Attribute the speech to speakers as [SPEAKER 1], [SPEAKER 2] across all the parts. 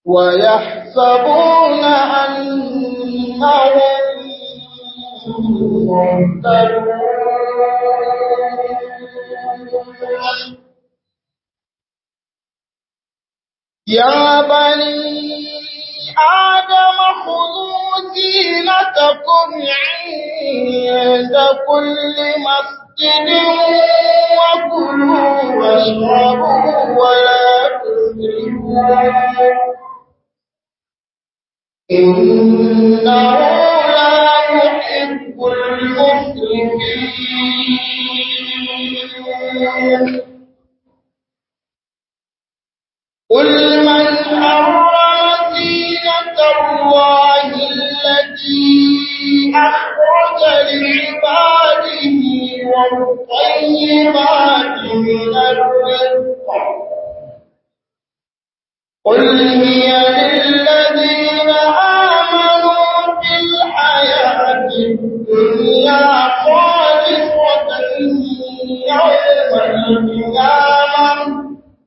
[SPEAKER 1] ويحسبون أنهم مهتدون يا بني آدم خذوا زينتكم عند كل مسجد وكلوا واشربوا ولا تسرفوا إنه لا يحب المسرفين قل من حرم زينة الله التي أخرج لعباده والطيبات من الرزق قل هي للذين آمنوا في الحياة الدنيا خالصة يوم القيامة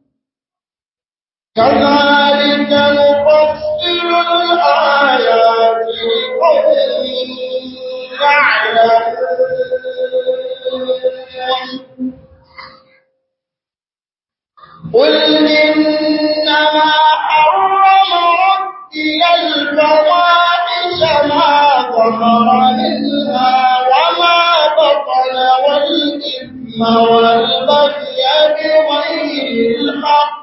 [SPEAKER 1] كذلك نفصل الآيات لقوم يعلمون قل إنما حرم ربي الفواحش ما ظهر منها وما بطن والإثم والبغي بغير الحق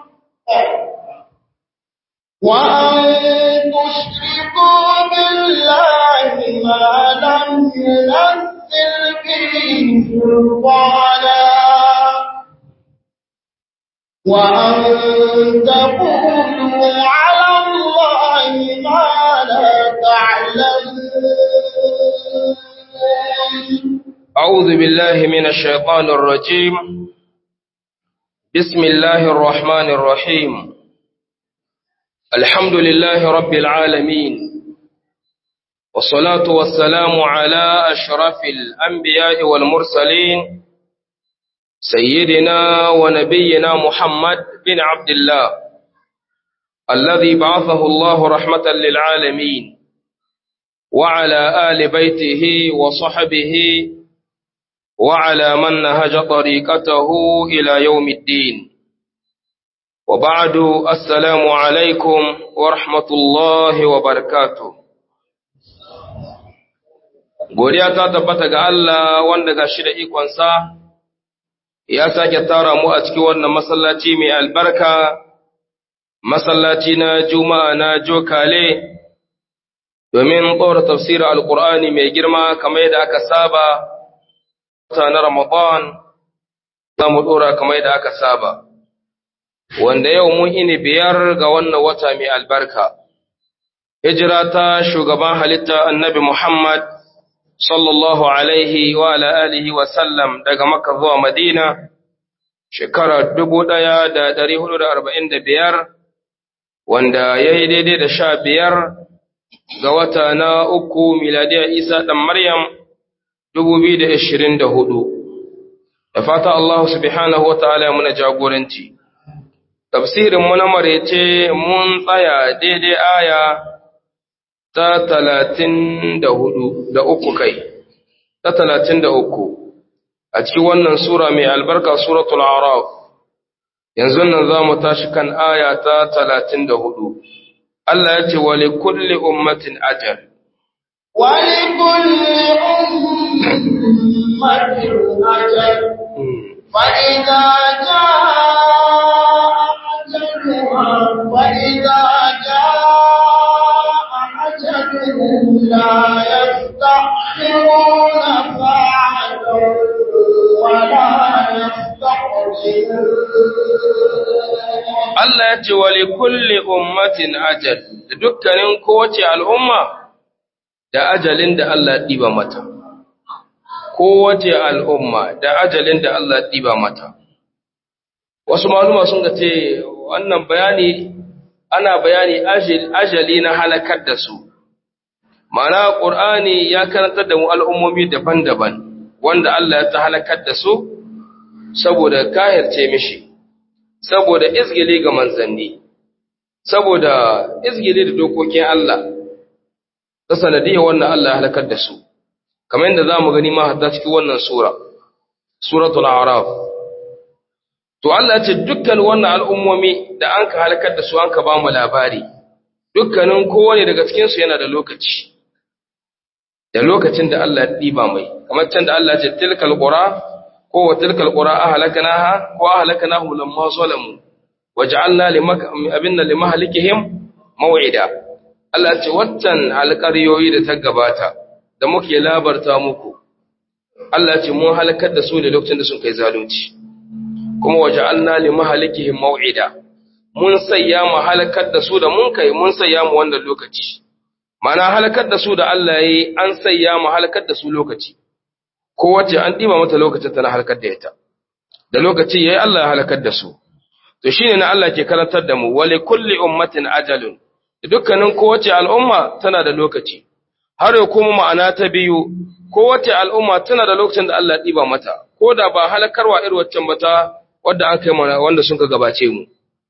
[SPEAKER 1] وأن تشركوا بالله ما لم ينزل به سلطانا وأن تقولوا على الله ما لا تعلمون
[SPEAKER 2] أعوذ بالله من الشيطان الرجيم بسم الله الرحمن الرحيم الحمد لله رب العالمين والصلاة والسلام على أشرف الأنبياء والمرسلين سيدنا ونبينا محمد بن عبد الله الذي بعثه الله رحمة للعالمين وعلى آل بيته وصحبه وعلى من نهج طريقته إلى يوم الدين وبعد السلام عليكم ورحمة الله وبركاته godiya ta tabbata ga Allah wanda ga shi da ikonsa ya sake tara mu a cikin wannan masallaci mai albarka masallaci na juma'a na jokale domin ɗora tafsirin alkur'ani mai girma kamar yadda aka saba ta na ramadan za mu ɗora kamar yadda aka saba wanda yau mun ini biyar ga wannan wata mai albarka hijira ta shugaban halitta annabi muhammad sallallahu alaihi wa ala alihi wa sallam daga Makka zuwa Madina shekara dubu ɗaya da ɗari hudu da arba'in da biyar wanda ya yi daidai da sha biyar ga wata na uku miladiyar Isa ɗan Maryam dubu biyu da ashirin da hudu. Da fata Allah subhanahu wa ta'ala ya muna jagoranci. Tafsirin mu na marece mun tsaya daidai aya ta talatin da hudu da uku kai, ta talatin da uku, a cikin wannan Sura mai albarka Suratul Araf, yanzu nan za mu tashi kan aya ta talatin da hudu. Allah ya ce, Wale kulle ummatin ajal.
[SPEAKER 1] Wale kulle ummatin ajal, fa'iza ja ajaluha, fa'iza ja أجلهم لا يستأخرون ساعة ولا يستقدمون
[SPEAKER 2] Allah ya ce wa kulli ummatin ajal da dukkanin kowace al'umma da ajalin da Allah ya ɗiba mata. Kowace al'umma da ajalin da Allah ya ɗiba mata. Wasu maluma sun ga ce wannan bayani ana bayani ajali na halakar da su. Ma'ana ƙur'ani ya karantar da mu al'ummomi daban-daban wanda Allah ya ta halakar da su saboda kahirce mishi, saboda izgili ga manzanni, saboda izgili da dokokin Allah ta sanadiyar wannan Allah ya halakar da su kamar yadda za mu gani ma hatta cikin wannan sura suratul a'raf to Allah ya ce dukkan wannan al'ummomi da an ka halakar da su an ka ba mu labari dukkanin kowane daga cikin su yana da lokaci da lokacin da Allah ya diba mai kamar can da Allah ya ce tilkal qura ko wa tilkal qura ahlaknaha ko ahlaknahu lamma zalamu waj'alna limak abinna limahlikihim maw'ida Allah ya ce waccan alƙaryoyi da ta gabata da muke labarta muku Allah ce mun halakar da su ne lokacin da sun kai zalunci kuma waja'alna li mahalikihim maw'ida mun sayya mu halakar da su da mun kai mun sayya mu wannan lokaci mana halakar da su da Allah yayi an sayya mu halakar da su lokaci ko wace an diba mata lokacin ta na halakar da ita da lokaci yayi Allah ya halakar da su to shine na Allah ke karantar da mu wali kulli ummatin ajalun dukkanin kowace al'umma tana da lokaci har ya kuma ma'ana ta biyu kowace al'umma tana da lokacin da Allah ya ɗiba mata, ko da ba halakarwa irin waccan ba ta wadda an kai mana wanda sun ka gabace mu.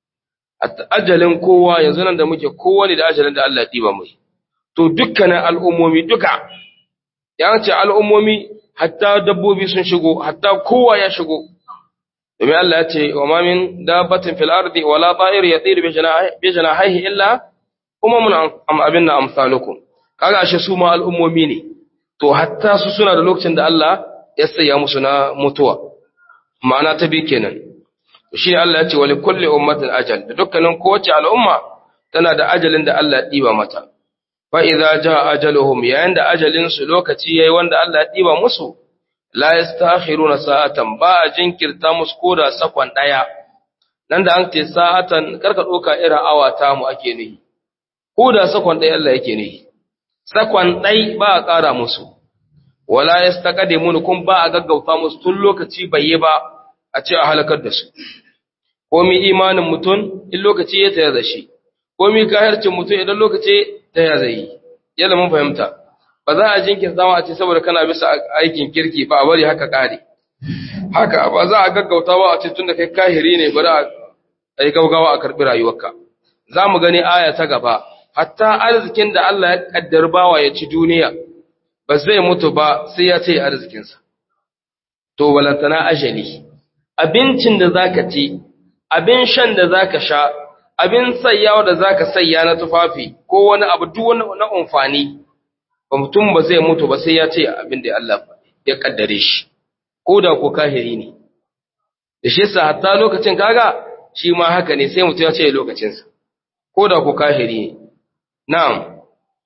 [SPEAKER 2] Ajalin kowa yanzu nan da muke kowane da ajalin da Allah ya ɗiba mai. To dukkanin al'ummomi duka, ya ce al'ummomi hatta dabbobi sun shigo, hatta kowa ya shigo. Domin Allah ya ce, wa mamin dabbatin fil ardi wala ta'ir ya tsiri bi janahihi illa kuma mun abin na amsalukum. Kaga ashe su ma al'ummomi ne. to hatta su suna da lokacin da Allah ya saya musu na mutuwa ma'ana ta bi kenan shi Allah ya ce wali kulli ummatin ajal da dukkanin kowace al'umma tana da ajalin da Allah ya diba mata fa idza jaa ajaluhum yayin da ajalin su lokaci yayi wanda Allah ya diba musu la yastakhiruna sa'atan ba a jinkirta musu koda sakon daya nan da an ce sa'atan karka doka irin awa ta mu ake nihi koda sakon daya Allah yake nihi sakon ɗai ba a ƙara musu, wala ya staƙade muni kun ba a gaggauta musu tun lokaci bai yi ba a ce a halakar da su. Komi imanin mutum in lokaci ya taya da shi, komi kahircin mutum idan lokaci ta ya zai yi, yadda mun fahimta. Ba za a jinkin zama a ce saboda kana bisa aikin kirki ba a bari haka ƙare. Haka ba za a gaggauta ba a ce tun da kai kahiri ne bari a yi gaugawa a karɓi rayuwarka. Za mu gani aya ta gaba, hatta arzikin da Allah ya kaddar bawa ya ci duniya ba zai mutu ba sai ya ce arzikinsa to balantana ajali abincin da zaka ci abin shan da zaka sha abin sayyawa da zaka sayya na tufafi ko wani abu duk wani na amfani ba mutum ba zai mutu ba sai ya ce abin da Allah ya kaddare shi ko da ko kahiri ne da shi yasa hatta lokacin kaga shi ma haka ne sai mutum ya ce lokacinsa ko da ko kahiri ne نعم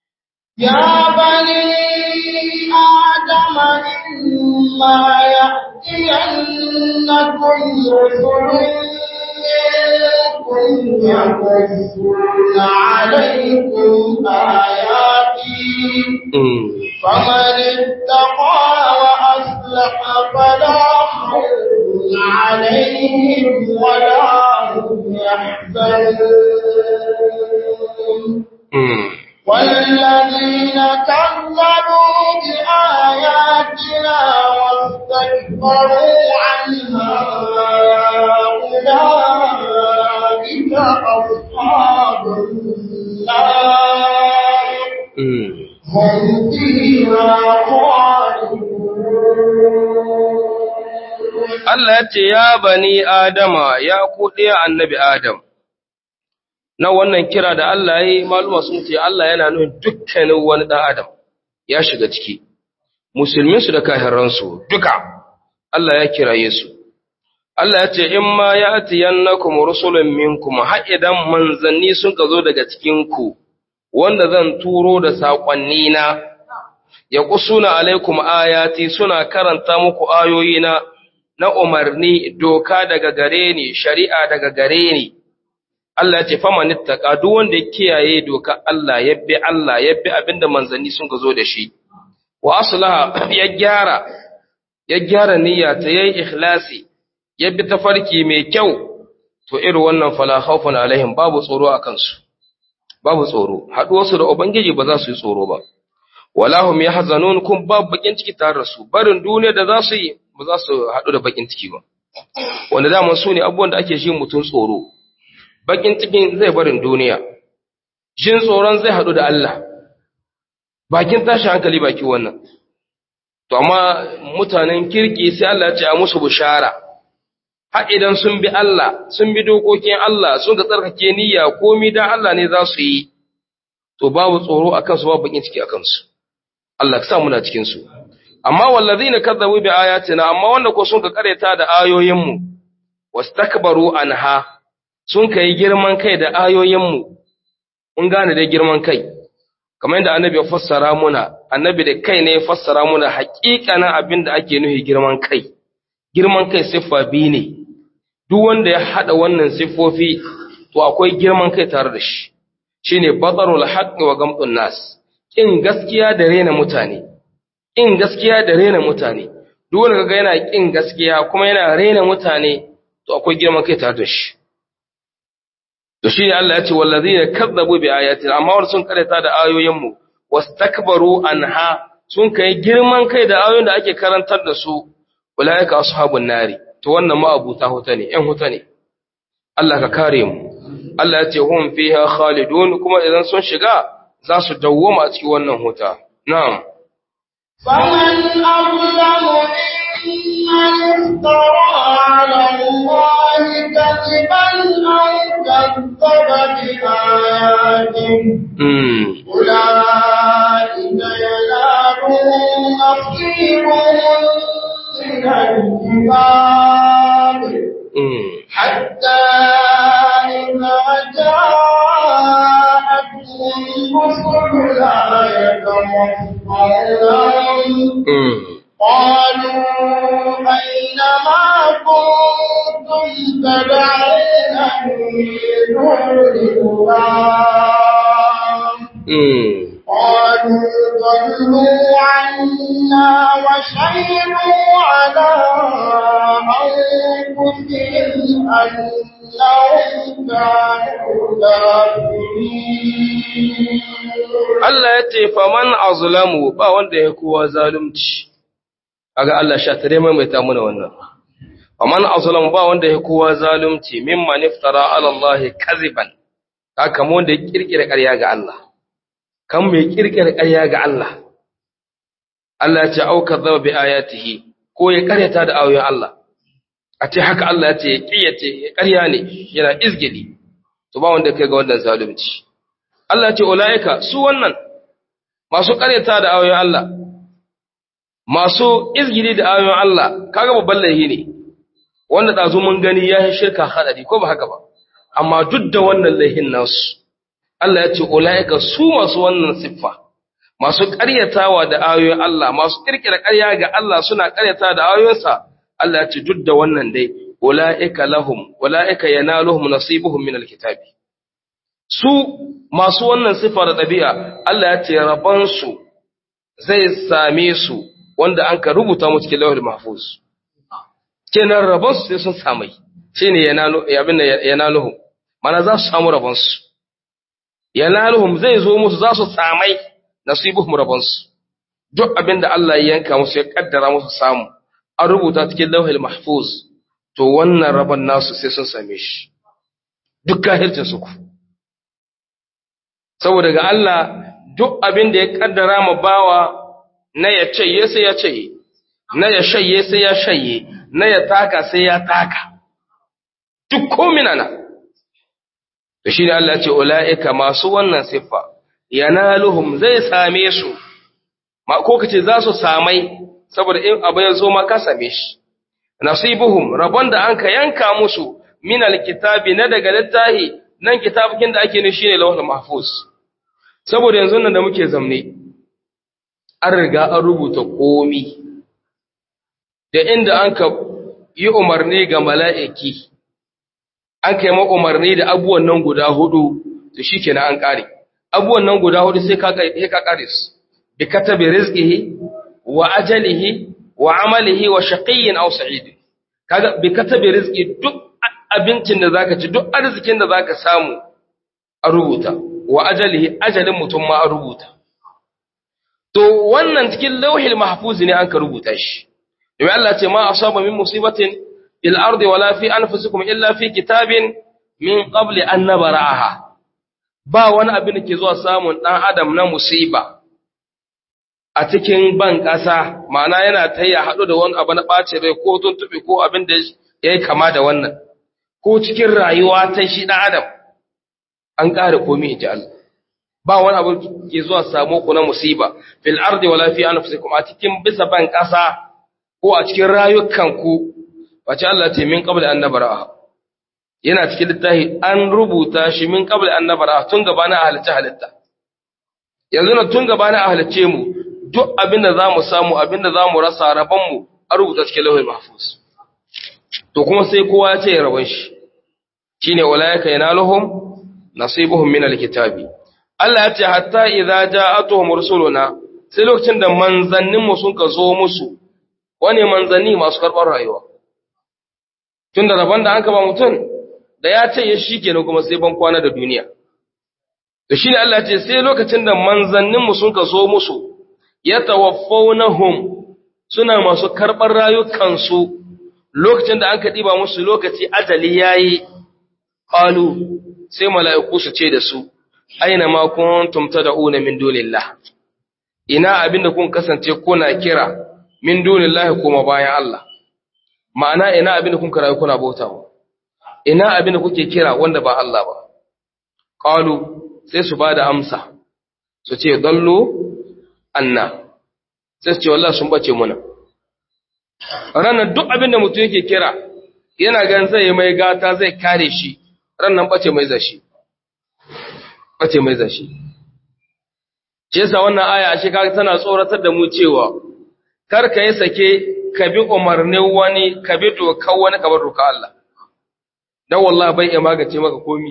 [SPEAKER 1] يا بني آدم إما يأتينكم رسل منكم يقصون عليكم آياتي فمن اتقى وأصلح فلا خوف عليهم ولا هم يحزنون والذين كذبوا بآياتنا واستكبروا عنها أولئك أصحاب النار هم فيها خالدون
[SPEAKER 2] Allah ya ce, Ya bani Adama, ya ku ɗaya annabi Adam, na wannan kira da Allah ya yi maluma sun ce Allah yana nuna dukkanin wani ɗan Adam ya shiga ciki, musulminsu da kahiransu duka Allah ya kiraye su. Allah ya ce, In ma ya ati yannakum rusulun minkum har idan manzanni sun ka zo daga cikinku, wanda zan turo da saƙonnina, ya ƙusuna alaikum ayati suna karanta muku ayoyina na umarni doka daga gare ni, shari'a daga gare ni. Allah ya ce faman ittaqa duk wanda ya kiyaye doka Allah ya bi Allah ya bi abinda manzanni sun ga zo da shi wa aslaha ya gyara ya gyara niyya ta yayi ikhlasi ya bi tafarki mai kyau to irin wannan fala khawfun alaihim babu tsoro a kansu babu tsoro haduwar su da ubangiji ba za su yi tsoro ba wala hum yahzanun kun babu bakin ciki tare da su barin duniya da za su yi ba za su hadu da bakin ciki ba wanda da su ne abubuwan da ake shi mutun tsoro bakin cikin zai barin duniya jin tsoron zai haɗu da Allah bakin tashi hankali baki wannan to amma mutanen kirki sai Allah ya ce a musu bushara har idan sun bi Allah sun bi dokokin Allah sun ga tsarkake niyya komai dan Allah ne za su yi to babu tsoro akan su babu bakin ciki akan su Allah ka sa muna cikin su amma wallazina kadzabu bi ayatina amma wanda ko sun ka kareta da ayoyin mu wastakbaru anha sun kai girman kai da ayoyin mu mun gane da girman kai kamar yadda annabi ya fassara muna annabi da kai ne ya fassara muna haƙiƙanin abin da ake nufi girman kai girman kai siffa biyu ne duk wanda ya haɗa wannan siffofi to akwai girman kai tare da shi shine batarul haqqi wa gamtun nas kin gaskiya da rena mutane kin gaskiya da rena mutane duk wanda kaga yana kin gaskiya kuma yana rena mutane to akwai girman kai tare da shi to shine Allah ya ce wallazina kazzabu bi ayatina amma wanda sun karanta da ayoyin mu wastakbaru anha sun kai girman kai da ayoyin da ake karantar da su ulaika ashabun nari to wannan ma abuta huta ne ƴan huta ne Allah ka kare mu Allah ya ce hum fiha khalidun kuma idan sun shiga za su dawwama a cikin wannan huta na'am
[SPEAKER 1] فمن أظلم ممن افترى على الله كذبا أو كذب بآياته
[SPEAKER 2] mm.
[SPEAKER 1] أولئك ينالهم نصيبهم من الكتاب
[SPEAKER 2] Mm.
[SPEAKER 1] حتى إذا جاءتهم رسلنا يتوفونهم
[SPEAKER 2] Mm.
[SPEAKER 1] قالوا أين ما كنتم تدعون من دون الله
[SPEAKER 2] Mm.
[SPEAKER 1] قالوا ضلوا عنا وشهدوا على أنفسهم أنهم كانوا كافرين
[SPEAKER 2] Allah ya ce faman azlamu ba wanda ya kowa zalunci kaga Allah sha tare mai mai ta muna wannan faman azlamu ba wanda ya kowa zalunci mimman iftara ala Allah kaziban haka mu wanda ya kirkira ƙarya ga Allah kan mai kirkira ƙarya ga Allah Allah ya ce au kadzaba bi ayatihi ko ya ƙaryata da ayoyin Allah a ce haka Allah ya ce ya kiyace ƙarya ne yana izgili to ba wanda kai ga wannan zalunci Allah ya ce ulaika su wannan masu ƙaryata da ayoyin Allah masu izgili da ayoyin Allah kaga babban laihi ne wanda dazu mun gani ya shirka hadari ko ba haka ba amma duk da wannan laihin nasu Allah ya ce ulaika su masu wannan siffa masu ƙaryatawa da ayoyin Allah masu kirkira ƙarya ga Allah suna ƙaryata da ayoyinsa Allah ya ce duk da wannan dai ulaika lahum ulaika yanaluhum nasibuhum min alkitabi su masu wannan siffa da ɗabi'a Allah ya ce rabansu zai same su wanda an ka rubuta mu cikin lawal mahfuz kenan rabansu sai sun samai shine yanalu abin da yanaluhum mana za su samu rabansu yanaluhum zai zo musu za su samai nasibuhum rabansu duk abin da Allah ya yanka musu ya kaddara musu samu an rubuta cikin lawal mahfuz to wannan rabon nasu sai sun same shi duk kahircin su ku saboda ga Allah duk abin da ya kaddara ma bawa na ya caye sai ya caye na ya shaye sai ya shaye na ya taka sai ya taka duk komina na to shi ne Allah ya ce ula'ika masu wannan siffa yanaluhum zai same su ma ko kace za su samai saboda in abu ya zo ma ka same shi nasibuhum rabon da an ka yanka musu min alkitabi na daga littahi nan kitabukin da ake ne shine lawhul mahfuz saboda yanzu nan da muke zamne an riga an rubuta komi da inda an ka yi umarni ga mala'iki an ka yi ma umarni da abubuwan nan guda hudu to shi kenan an ƙare abubuwan nan guda hudu sai ka ƙare su bi katabi rizqihi wa ajalihi wa amalihi wa shaqiyyin aw sa'id kaga bi katabi rizqi duk abincin da zaka ci duk arzikin da zaka samu a rubuta wa ajalihi ajalin mutum ma a rubuta to wannan cikin lauhil mahfuz ne an ka rubuta shi domin Allah ce ma asaba min musibatin fil ardi wala fi anfusikum illa fi kitabin min qabli an nabra'aha ba wani abin da ke zuwa samun dan adam na musiba a cikin ban ƙasa ma'ana yana ta ya haɗu da wani abu na ɓace rai ko tuntuɓe ko abin da ya yi kama da wannan ko cikin rayuwa ta shi ɗan adam an ƙara komi in ji Allah ba wani abu ke zuwa samu ku na musiba fil ardi wala fi anfusikum a cikin bisa ban ƙasa ko a cikin rayukanku wace Allah ce min qabla an nabara yana cikin littafi an rubuta shi min qabla an nabara tun gabanin a halitta halitta yanzu na tun gabanin a halicce mu duk abinda za mu samu abinda za mu rasa rabonmu a rubuta cikin lauhin mahfuz to kuma sai kowa ya ce ya rabon shi shi ne walayaka yana lahum nasibuhum min alkitabi Allah ya ce hatta idza ja'atuhum rusuluna sai lokacin da manzanninmu sun ka zo musu wane manzanni masu karɓar rayuwa tun da rabon da an ba mutum da ya ce ya shi kenan kuma sai ban kwana da duniya da shi ne Allah ya ce sai lokacin da manzanninmu sun ka zo musu ya tawaffawnahum suna masu karɓar rayukansu lokacin da an ka ɗiba musu lokaci ajali yayi qalu sai mala'iku su ce da su aina ma kuntum tad'una min dunillah ina abinda kun kasance kuna kira min dunillahi kuma bayan Allah ma'ana ina abinda kun karayi kuna bautawa ina abinda kuke kira wanda ba Allah ba qalu sai su bada amsa su ce dallu anna sai su ce wallahi sun bace muna ranar duk abinda mutum yake kira yana gan zai mai gata zai kare shi ranar bace mai zashi bace mai zashi shi yasa wannan aya ashe kaga tana tsoratar da mu cewa kar ka yi sake ka bi umarnin wani ka bi dokar wani ka bar dokar Allah dan wallahi bai iya magance maka komi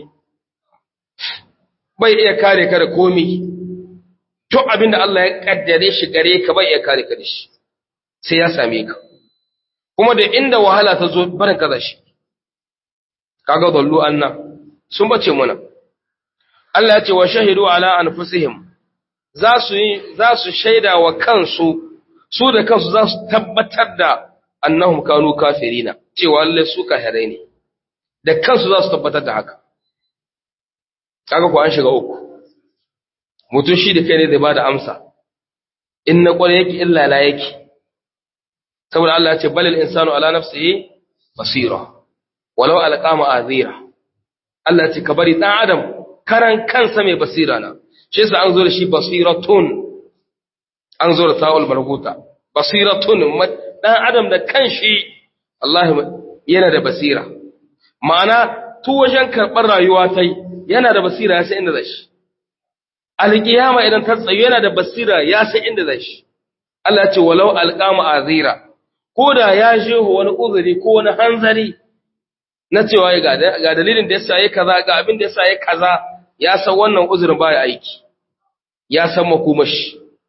[SPEAKER 2] bai iya kare ka da komi to abinda Allah ya kaddare shi gare ka bai iya kare ka da shi sai ya same ka kuma da inda wahala ta zo barin kaza shi kaga dallu anna sun bace muna Allah ya ce wa shahidu ala anfusihim za su yi za su shaida wa kansu su da kansu za su tabbatar da annahum kanu kafirina cewa lalle su kafirai ne da kansu za su tabbatar da haka kaga ko an shiga uku mutum shi da kai ne zai bada amsa in na kware yake illa la yake saboda Allah ya ce balil insanu ala nafsihi basira walau alqama azira Allah ya ce ka bari dan adam karan kansa mai basira na shi yasa an zo da shi basiratun an zo da ta'ul marbuta basiratun dan adam da kanshi Allah yana da basira ma'ana tu wajen karɓar rayuwa tai yana da basira ya san inda zai shi alƙiyama idan ta tsayo yana da basira ya san inda zai shi Allah ce walau alqama azira ko da ya jeho wani uzuri ko wani hanzari na cewa ga ga dalilin da yasa yayi kaza ga abin da yasa yayi kaza ya san wannan uzurin baya aiki ya san makomashi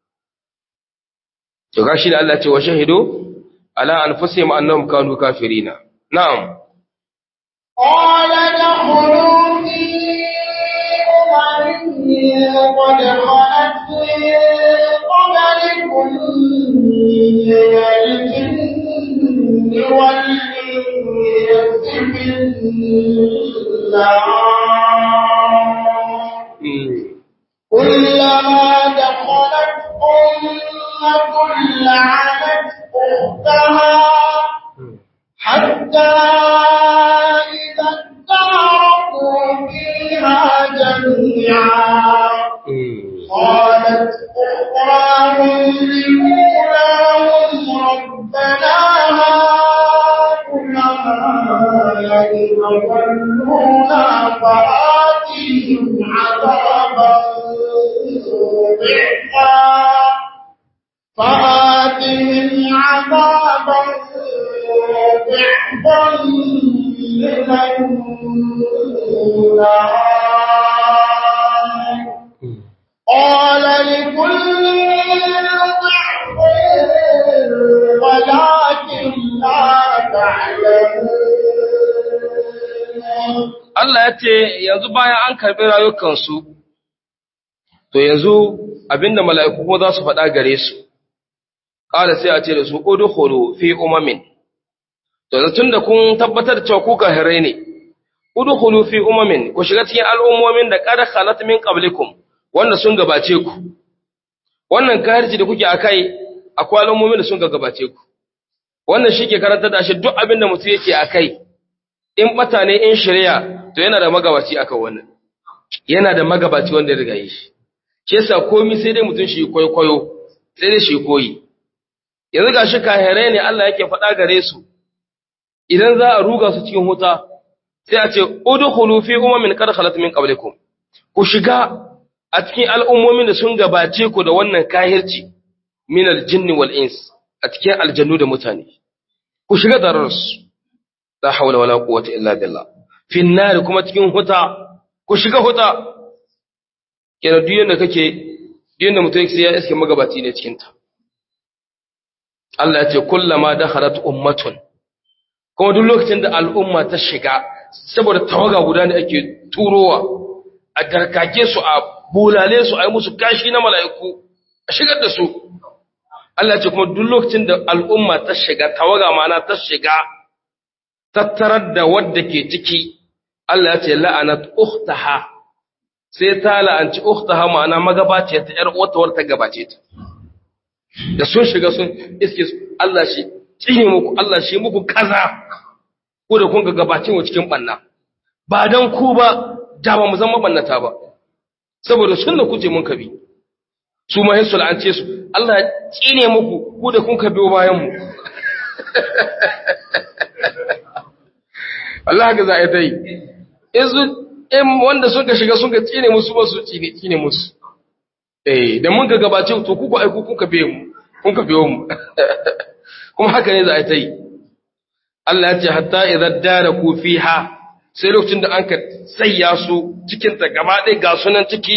[SPEAKER 2] to gashi da Allah ce wa shahidu ala anfusihim annahum kanu kafirina na'am
[SPEAKER 1] قال ادخلوا في أمم قد خلت من قبلكم من الجن والإنس في النار كلما دخلت أمة لعنت أختها حتى إذا اداركوا فيها جميعا قالت أخراهم لأولاهم ربنا هؤلاء أضلونا فآتهم عذابا ضعفا فآتهم عذابا ضعفا من النار قال لكل ضعف ولكن لا تعلمون
[SPEAKER 2] Allah ya ce yanzu bayan an karɓi rayukansu, to yanzu abinda mala'iku kuma za su faɗa gare su, ƙara sai a ce da su ƙudu horo fi umamin, to tun da kun tabbatar da cewa ku kahirai ne, udkhulu fi umamin ku shiga cikin al'ummomin da qad khalat min qablikum wanda sun gabace ku wannan kahirci da kuke akai akwai al'ummomin da sun gabace ku wannan shike karanta da shi duk abin da mutum yake akai in bata ne in shari'a to yana da magabaci akan wannan yana da magabaci wanda ya riga yi shi shi yasa komai sai dai mutum shi kwaikwayo sai dai shi koyi yanzu gashi kahirai ne Allah yake faɗa gare su idan za a ruga su cikin huta sai a ce udkhulu fi umamin qad khalat min qablikum ku shiga a cikin al'ummomin da sun gabace ku da wannan kahirci min aljinni wal ins a cikin aljannu da mutane ku shiga dararsu la hawla wala quwwata illa billah fi nar kuma cikin huta ku shiga huta kenan duk yanda kake duk yanda mutum sai ya iske magabaci ne cikin ta Allah ya ce kullama dakhalat ummatun kuma duk lokacin da al'umma ta shiga saboda tawaga guda ne ake turowa a darkake su a bulale su a yi musu kashi na mala'iku a shigar da su Allah ce kuma duk lokacin da al'umma ta shiga tawaga mana ta shiga tattarar da wadda ke ciki Allah ya ce la'anat ukhtaha sai ta la'anci ukhtaha ma'ana magabace ta yar uwar ta gabace ta da sun shiga sun iske Allah shi tsine muku Allah shi muku kaza ko da kun ga gabace mu cikin banna ba dan ku ba da ba mu zama bannata ba saboda sunna kuce mun kabi su ma yin sul'ance su Allah ya tsine muku ku da kun ka biyo bayan mu Allah ga za a yi ta yi izu in wanda sun ka shiga sun ka tsine musu ba su tsine musu eh da mun ka gabace to ku ku aiku kun ka biyo mu kun ka biyo mu kuma haka ne za a yi ta yi Allah ya ce hatta idan dara ku fiha sai lokacin da an ka sayya su cikin ta gaba ɗaya ga sunan ciki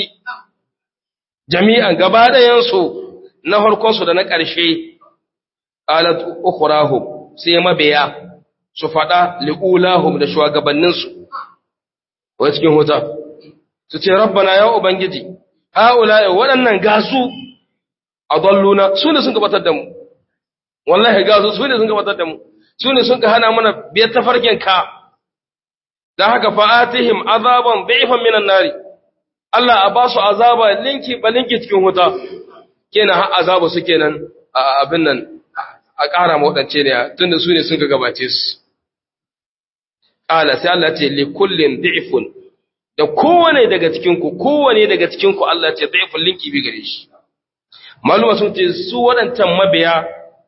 [SPEAKER 2] jami'an gaba ɗayansu na harkonsu da na ƙarshe alat ukhrahum sai mabiya su faɗa li'ulahum da shugabanninsu wai cikin huta su ce rabbana ya ubangiji haula ya waɗannan gasu adalluna su ne sun gabatar da mu wallahi gasu su ne sun gabatar da mu su ne sun ka hana mana biyar tafarkin ka dan haka fa'atihim azaban bi'fan minan nari Allah a ba su azaba linki ba linki cikin wuta kenan har azaba su kenan a abin nan a ƙara mawaɗance ne tunda su ne sun ga gabace su ƙala sai Allah ce li kullin da'ifun da kowane daga cikin ku kowane daga cikin ku Allah ce da'ifun linki bi gare shi maluma sun ce su waɗancan mabiya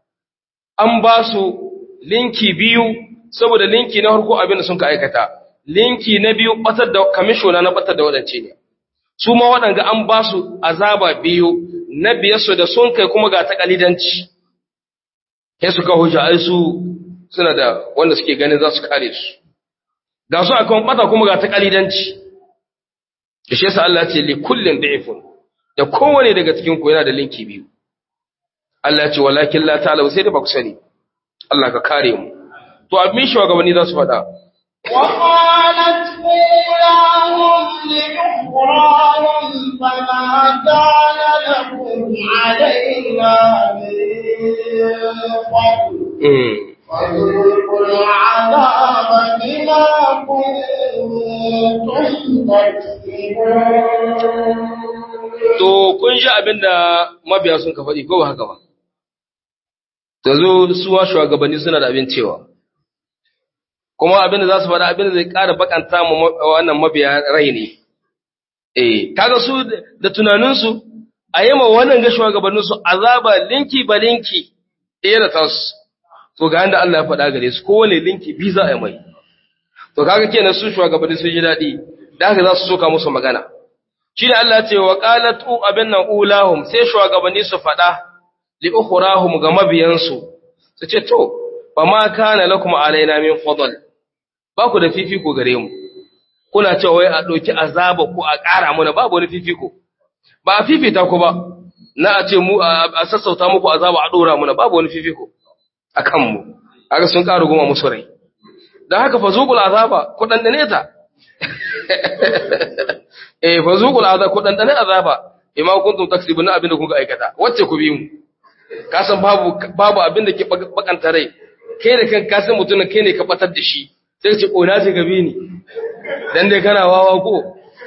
[SPEAKER 2] an ba su linki biyu saboda linki na farko abin da sun ka aikata linki na biyu batar da kamishona na batar da waɗance ne su ma waɗanga an ba su azaba biyu na biyarsu da sun kai kuma ga takalidanci sai suka hujja ai su suna da wanda suke ganin za su kare su ga su akan bata kuma ga takalidanci da shi yasa Allah ce li kullin da'ifun da kowane daga cikin ku yana da linki biyu Allah ya ce walakin la ta'lamu sai da ba ku sani Allah ka kare mu to abin shugabanni za su faɗa
[SPEAKER 1] وقالت أولاهم لأخراهم فما كان لكم علينا من فضل
[SPEAKER 2] mm.
[SPEAKER 1] فذوقوا العذاب بما كنتم تكسبون
[SPEAKER 2] To, kun ji abin da mabiya sun ka faɗi, ko ba haka ba? Ta zo, suwa shugabanni suna da abin cewa. Kuma abin da za su faɗa abin da zai ƙara bakanta mu wannan mabiya rai ne. Eh, kaga su da tunaninsu, a yi ma wannan ga shugabanninsu azaba linki ba linki, ɗaya da tasu. To, ga yanda Allah ya faɗa gare su, kowane linki bi za a yi mai. To, kaga kenan su shugabanni sun ji daɗi, da haka za su soka musu magana. shi ne Allah ce wa qalatu abin nan ulahum sai shugabanni su faɗa li ukhrahum ga mabiyansu su ce to fa ma kana lakum alaina min fadl ba ku da fifiko gare mu kuna cewa wai a ɗauki azaba ku a ƙara mana babu wani fifiko ba a fifita ku ba na a ce mu a sassauta muku azaba a ɗora mana babu wani fifiko a kanmu haka sun ƙara goma musu rai don haka fa zuƙul azaba ku ɗanɗane ta eh fa zuqul azab ku dandane azaba imma kuntum taksibun abinda kuka aikata wacce ku bi mu ka san babu babu abinda ke bakanta rai kai da kan ka san mutumin kai ne ka batar da shi sai ce ƙona ce gabi ni dan dai kana wawa ko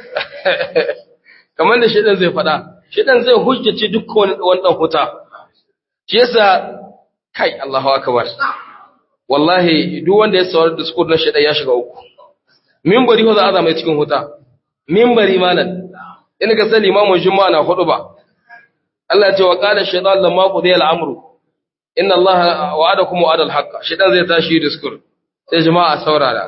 [SPEAKER 2] kamar da shedan zai faɗa shedan zai hujjace duk wani wannan huta shi yasa kai Allahu akbar wallahi duk wanda ya saurari discourse na shedan ya shiga uku minbari ho za a zama cikin huta minbari malan in ka sani imamu juma'a na hudu ba Allah ya ce wa qala shaytan lamma qudiya al-amru inna Allah wa'adakum wa'ada al-haqq shaytan zai tashi discourse sai jama'a saurara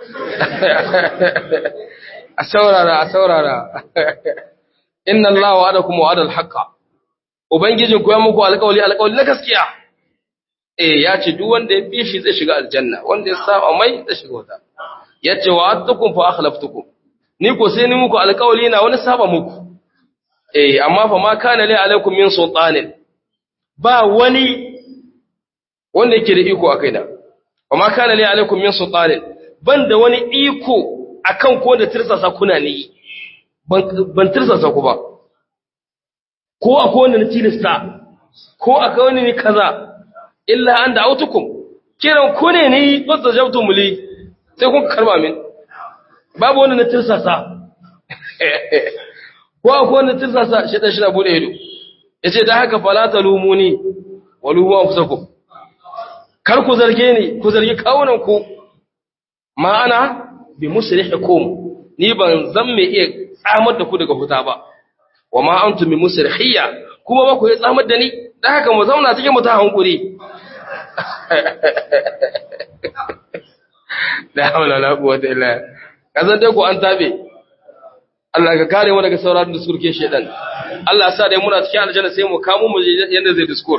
[SPEAKER 2] a saurara a saurara inna Allah wa'adakum wa'ada al-haqq ubangijin ku ya muku alƙawli alƙawli na gaskiya eh ya ce duk wanda ya bi shi zai shiga aljanna wanda ya saba mai zai shiga wuta yace wa'adtukum fa akhlaftukum ni ko sai ni muku alƙawli na wani saba muku eh amma fa ma kana li alaikum min sultanin ba wani wanda yake da iko akai da fa ma kana li alaikum min sultanin ban da wani iko akan ko da tirsasa kuna ne ban tirsasa ku ba ko akwai wanda na tilasta ko akwai wani ne kaza illa an da autukum kiran ku ne ni fasa jabtu muli sai kun karba min babu wanda na tirsasa ko akwai wanda tirsasa shi da shi na bude ido yace da haka fala talumuni walumu anfusakum kar ku zarge ni ku zargi kawunan ku ma'ana bi musrihikum ni ban zan me iya tsamar da ku daga huta ba wa ma antum bi musrihiyya kuma ba ku iya tsamar da ni dan haka mu zauna cikin mu ta hankuri la hawla la quwwata illa kazan dai ku an tabe Allah ka kare mu daga sauraron diskur ke shedan Allah ya sa dai muna cikin aljanna sai mu kamo mu yanda zai diskur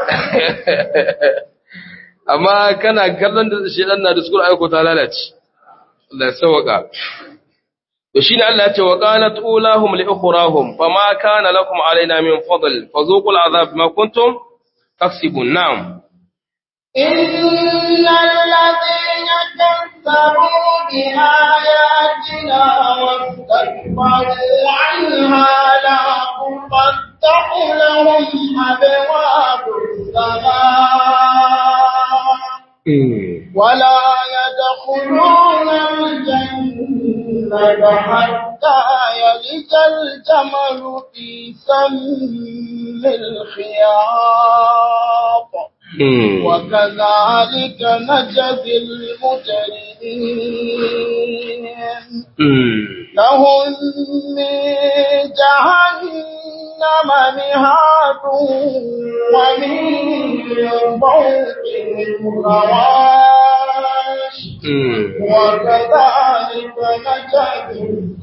[SPEAKER 2] amma kana kallon da shedan na diskur aiko ta lalace Allah ya sauka to shine Allah ya ce wa qalat ulahum li ukhrahum fama kana lakum alaina min fadl fazuqul azab bima kuntum taksibun na'am
[SPEAKER 1] إن الذين كذبوا بآياتنا واستكبروا عنها لا تفتح لهم أبواب السماء ولا يدخلون الجنة حتى يلج الجمل في سم الخياط وكذلك نجزي المجرمين لهم من جهنم مهاد ومن فوقهم غواش وكذلك نجزي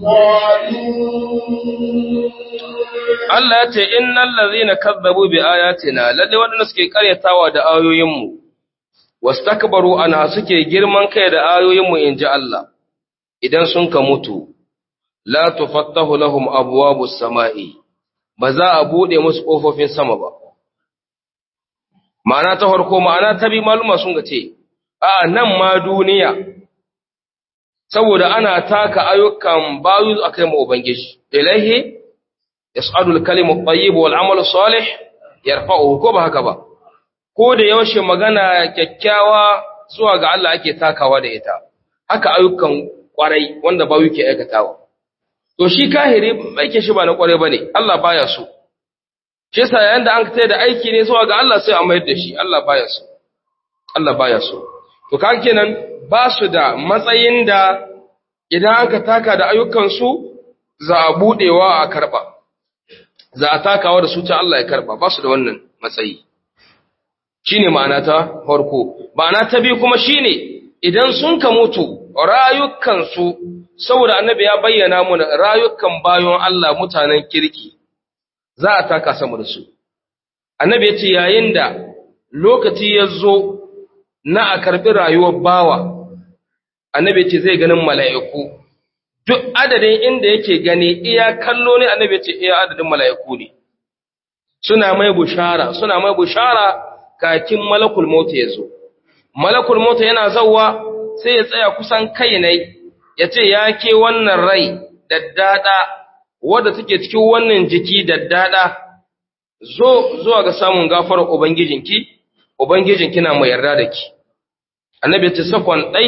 [SPEAKER 1] الظالمين
[SPEAKER 2] Allah ya ce innal ladhina kazzabu bi ayatina lalle wadanda suke karyatawa da ayoyinmu wastakbaru ana suke girman kai da ayoyinmu inji Allah idan sun ka mutu la tufattahu lahum abwabus samai ba za a bude musu kofofin sama ba ma'ana ta farko ma'ana ta bi maluma sun ga ce a nan ma duniya saboda ana taka ayyukan bayu akai mu ubangiji ilahi yas'adu al-kalimu at-tayyib wal 'amalu salih yarfa'uhu ko ba haka ba ko da yaushe magana kyakkyawa zuwa ga Allah ake takawa da ita haka ayyukan kwarai wanda ba yake aikatawa to shi kahiri aikin shi ba na kwarai bane Allah baya so shi yasa yayin da an kai da aiki ne zuwa ga Allah sai a mayar da shi Allah baya so Allah baya so to kaga kenan ba su da matsayin da idan aka taka da ayyukan su za a budewa a karba za a takawa da su ta Allah ya karba ba su da wannan matsayi shine ma'ana ta farko ma'ana ta biyu kuma shine idan sun ka mutu rayukan su saboda annabi ya bayyana mu rayukan bayon Allah mutanen kirki za a taka sama da su annabi ya ce yayin da lokaci ya zo na a karɓi rayuwar bawa annabi ya ce zai ganin mala'iku duk adadin inda yake gani iya kallo ne annabi ya ce iya adadin mala'iku ne suna mai bushara suna mai bushara kakin malakul mota ya zo malakul mota yana zauwa sai ya tsaya kusan kai ne ya ce ya ke wannan rai daddada wadda take cikin wannan jiki daddada zo zuwa ga samun gafarar ubangijinki ubangijinki na mai yarda da ki annabi ya ce sakon ɗai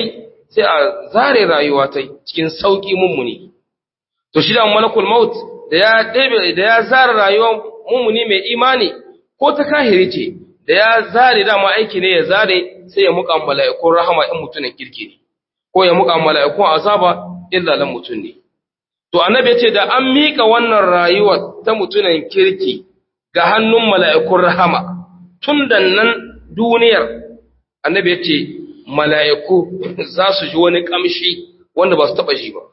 [SPEAKER 2] sai a zare rayuwa ta cikin sauki mummuni to shi da malakul maut da ya ɗebe da ya zare rayuwar mummuni mai imani ko ta kahiri ce da ya zare dama aiki ne ya zare sai ya muka mala'ikun rahama in mutumin kirki ne ko ya muka mala'ikun azaba illa lan mutun ne to annabi ya ce da an mika wannan rayuwar ta mutumin kirki ga hannun mala'ikun rahama tun da nan duniyar annabi ya ce mala'iku za su ji wani ƙamshi wanda ba su taɓa ji ba.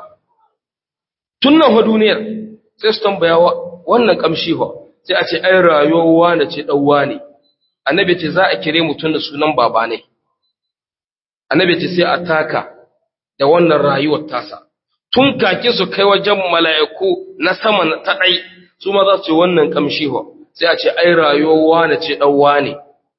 [SPEAKER 2] Tun nan duniyar sai su tambaya wannan ƙamshi ba sai a ce ai rayuwa da ce ɗauwa ne, annabi ce za a kire mutum da sunan baba ne, annabi ce sai a taka da wannan rayuwar tasa. Tun kake su kai wajen mala'iku na sama ta ɗai, su ma za su ce wannan ƙamshi ba sai a ce ai rayuwa da ce ɗauwa ne.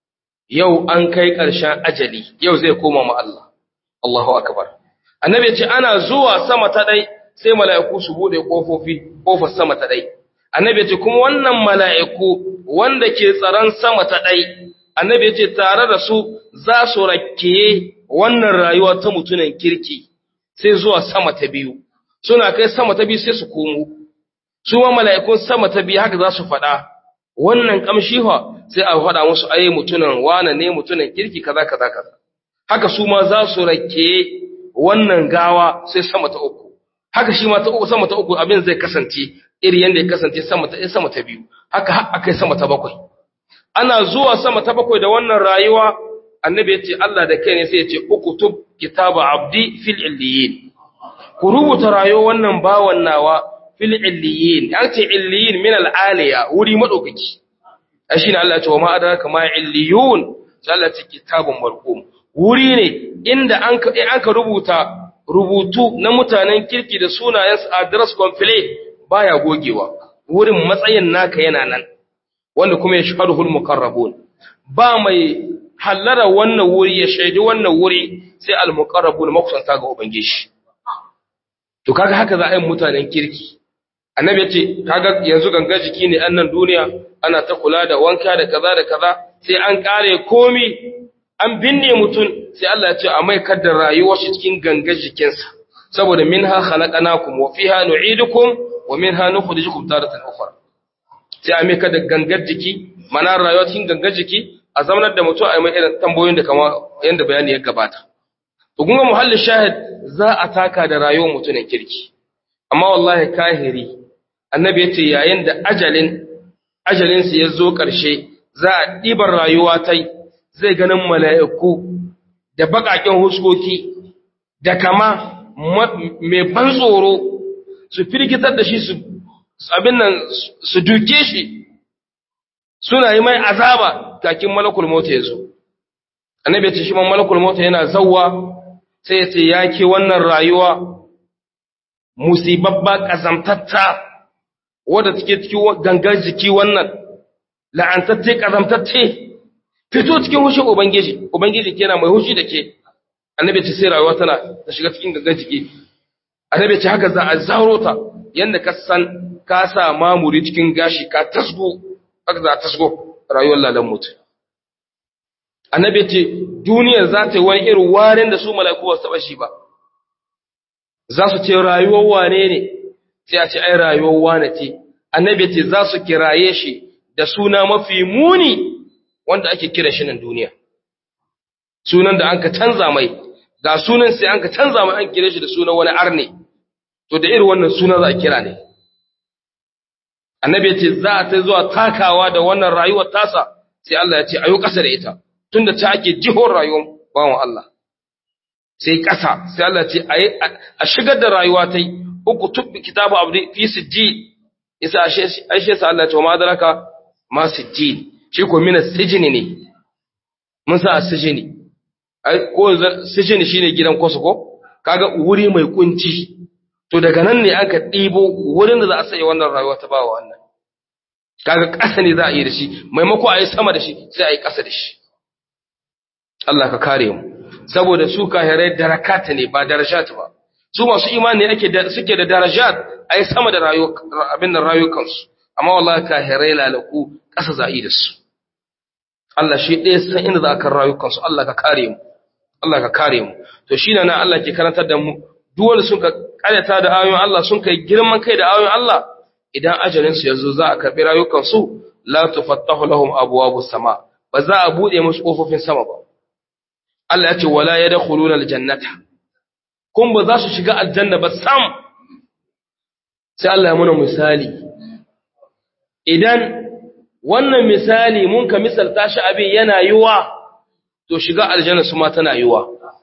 [SPEAKER 2] yau an kai ƙarshen ajali yau zai koma ma Allah Allahu akbar annabi ce ana zuwa sama ta dai sai mala'iku su bude kofofi kofar sama ta dai annabi ce kuma wannan mala'iku wanda ke tsaron sama ta dai annabi ce tare da su za su rakiye wannan rayuwa ta mutunan kirki sai zuwa sama ta biyu suna kai sama ta biyu sai su komo su ma mala'ikun sama ta biyu haka za su faɗa wannan kamshi fa sai a faɗa musu ai mutunan wane ne mutunan kirki kaza kaza kaza haka su ma za su rake wannan gawa sai sama ta uku haka shi ma ta uku sama ta uku abin zai kasance iri yanda ya kasance sama ta sama ta biyu haka har akai sama ta bakwai ana zuwa sama ta bakwai da wannan rayuwa annabi ya ce Allah da kai ne sai ya ce uktub kitaba abdi fil illiyin ku rubuta rayuwar wannan bawan nawa fil illiyin an ce illiyin min al aliya wuri madaukaki shi ne Allah ya ce wa ma adraka ma illiyun sai Allah ya ce kitabun marqum wuri ne inda an ka an ka rubuta rubutu na mutanen kirki da sunayen su address complete baya gogewa wurin matsayin naka yana nan wanda kuma ya shahadul muqarrabun ba mai hallara wannan wuri ya shaidi wannan wuri sai al muqarrabun makusanta ga ubangiji to kaga haka za a yi mutanen kirki annabi ya ce kaga yanzu ganga jiki ne annan duniya ana ta kula da wanka da kaza da kaza sai an kare komi an binne mutum sai Allah ya ce a mai kaddar rayuwar shi cikin ganga jikinsa saboda minha khalaqnakum wa fiha nu'idukum wa minha nukhrijukum taratan ukhra sai a mai kaddar gangar jiki mana rayuwa cikin gangar jiki a zamanar da mutum a mai irin tambayoyin da kama yanda bayani ya gabata to kun ga muhallin shahid za a taka da rayuwar mutumin kirki amma wallahi kahiri annabi ya ce yayin da ajalin ajalinsa ya zo ƙarshe za a ɗibar rayuwa ta zai ganin mala'iku da baƙaƙen huskoki da kama mai ban tsoro su firgitar da shi su abin nan su duke shi suna yi mai azaba kakin malakul mota ya zo annabi ya ce shi man malakul mota yana zauwa sai ya ce ya ke wannan rayuwa musibabba ƙazamtatta wadda take cikin gangar jiki wannan la'antacce ƙazamtacce fito cikin hushin ubangiji ubangiji ke yana mai hushi da ke annabi ce sai rayuwa tana ta shiga cikin gangar jiki annabi ce haka za a zauro ta yanda ka san ka sa mamuri cikin gashi ka tasgo haka za a tasgo rayuwar lalan mutu annabi ce duniyar za ta yi wani irin warin da su mala'iku ba su taɓa shi ba za su ce rayuwar wane ne sai a ce ai rayuwar wane ce annabi ce za su kiraye shi da suna mafi muni wanda ake kira shi nan duniya sunan da an ka canza mai ga sunan sai an ka canza mai an kira shi da sunan wani arne to da irin wannan suna za a kira ne annabi ce za a ta zuwa takawa da wannan rayuwar tasa sai Allah ya ce ayo kasa da ita tunda ta ake jihon rayuwar bawan Allah sai ƙasa sai Allah ce a shigar da rayuwa ta yi uku tubbi kitabu abu fi sijji isa aishe sa Allah ce wa madaraka ma sijji shi ko mina sijini ne mun sa sijini ko sijini shine gidan kwasu ko kaga wuri mai kunci to daga nan ne aka ɗibo wurin da za a sanya wannan rayuwa ta bawa wannan kaga ƙasa ne za a yi da shi maimako a yi sama da shi sai a yi ƙasa da shi Allah ka kare mu saboda su kahirai darakata ne ba darajat ba su masu imani ake da suke da darajat ai sama da abin da rayukansu amma wallahi kahirai lalaku ƙasa za'i da su Allah shi ɗaya san inda za ka rayukansu Allah ka kare mu Allah ka kare mu to shine nan Allah ke karantar da mu duk wanda sun ka karyata da ayoyin Allah sun kai girman kai da ayoyin Allah idan ajalin su yazo za a karbi rayukan su la tufattahu lahum abwabus sama ba za a bude musu kofofin sama ba Allah ya ce wala yadkhuluna aljannata kun ba za su shiga aljanna ba sam sai Allah ya muna misali idan wannan misali mun ka misalta shi abin yana yiwa to shiga aljanna su ma tana yiwa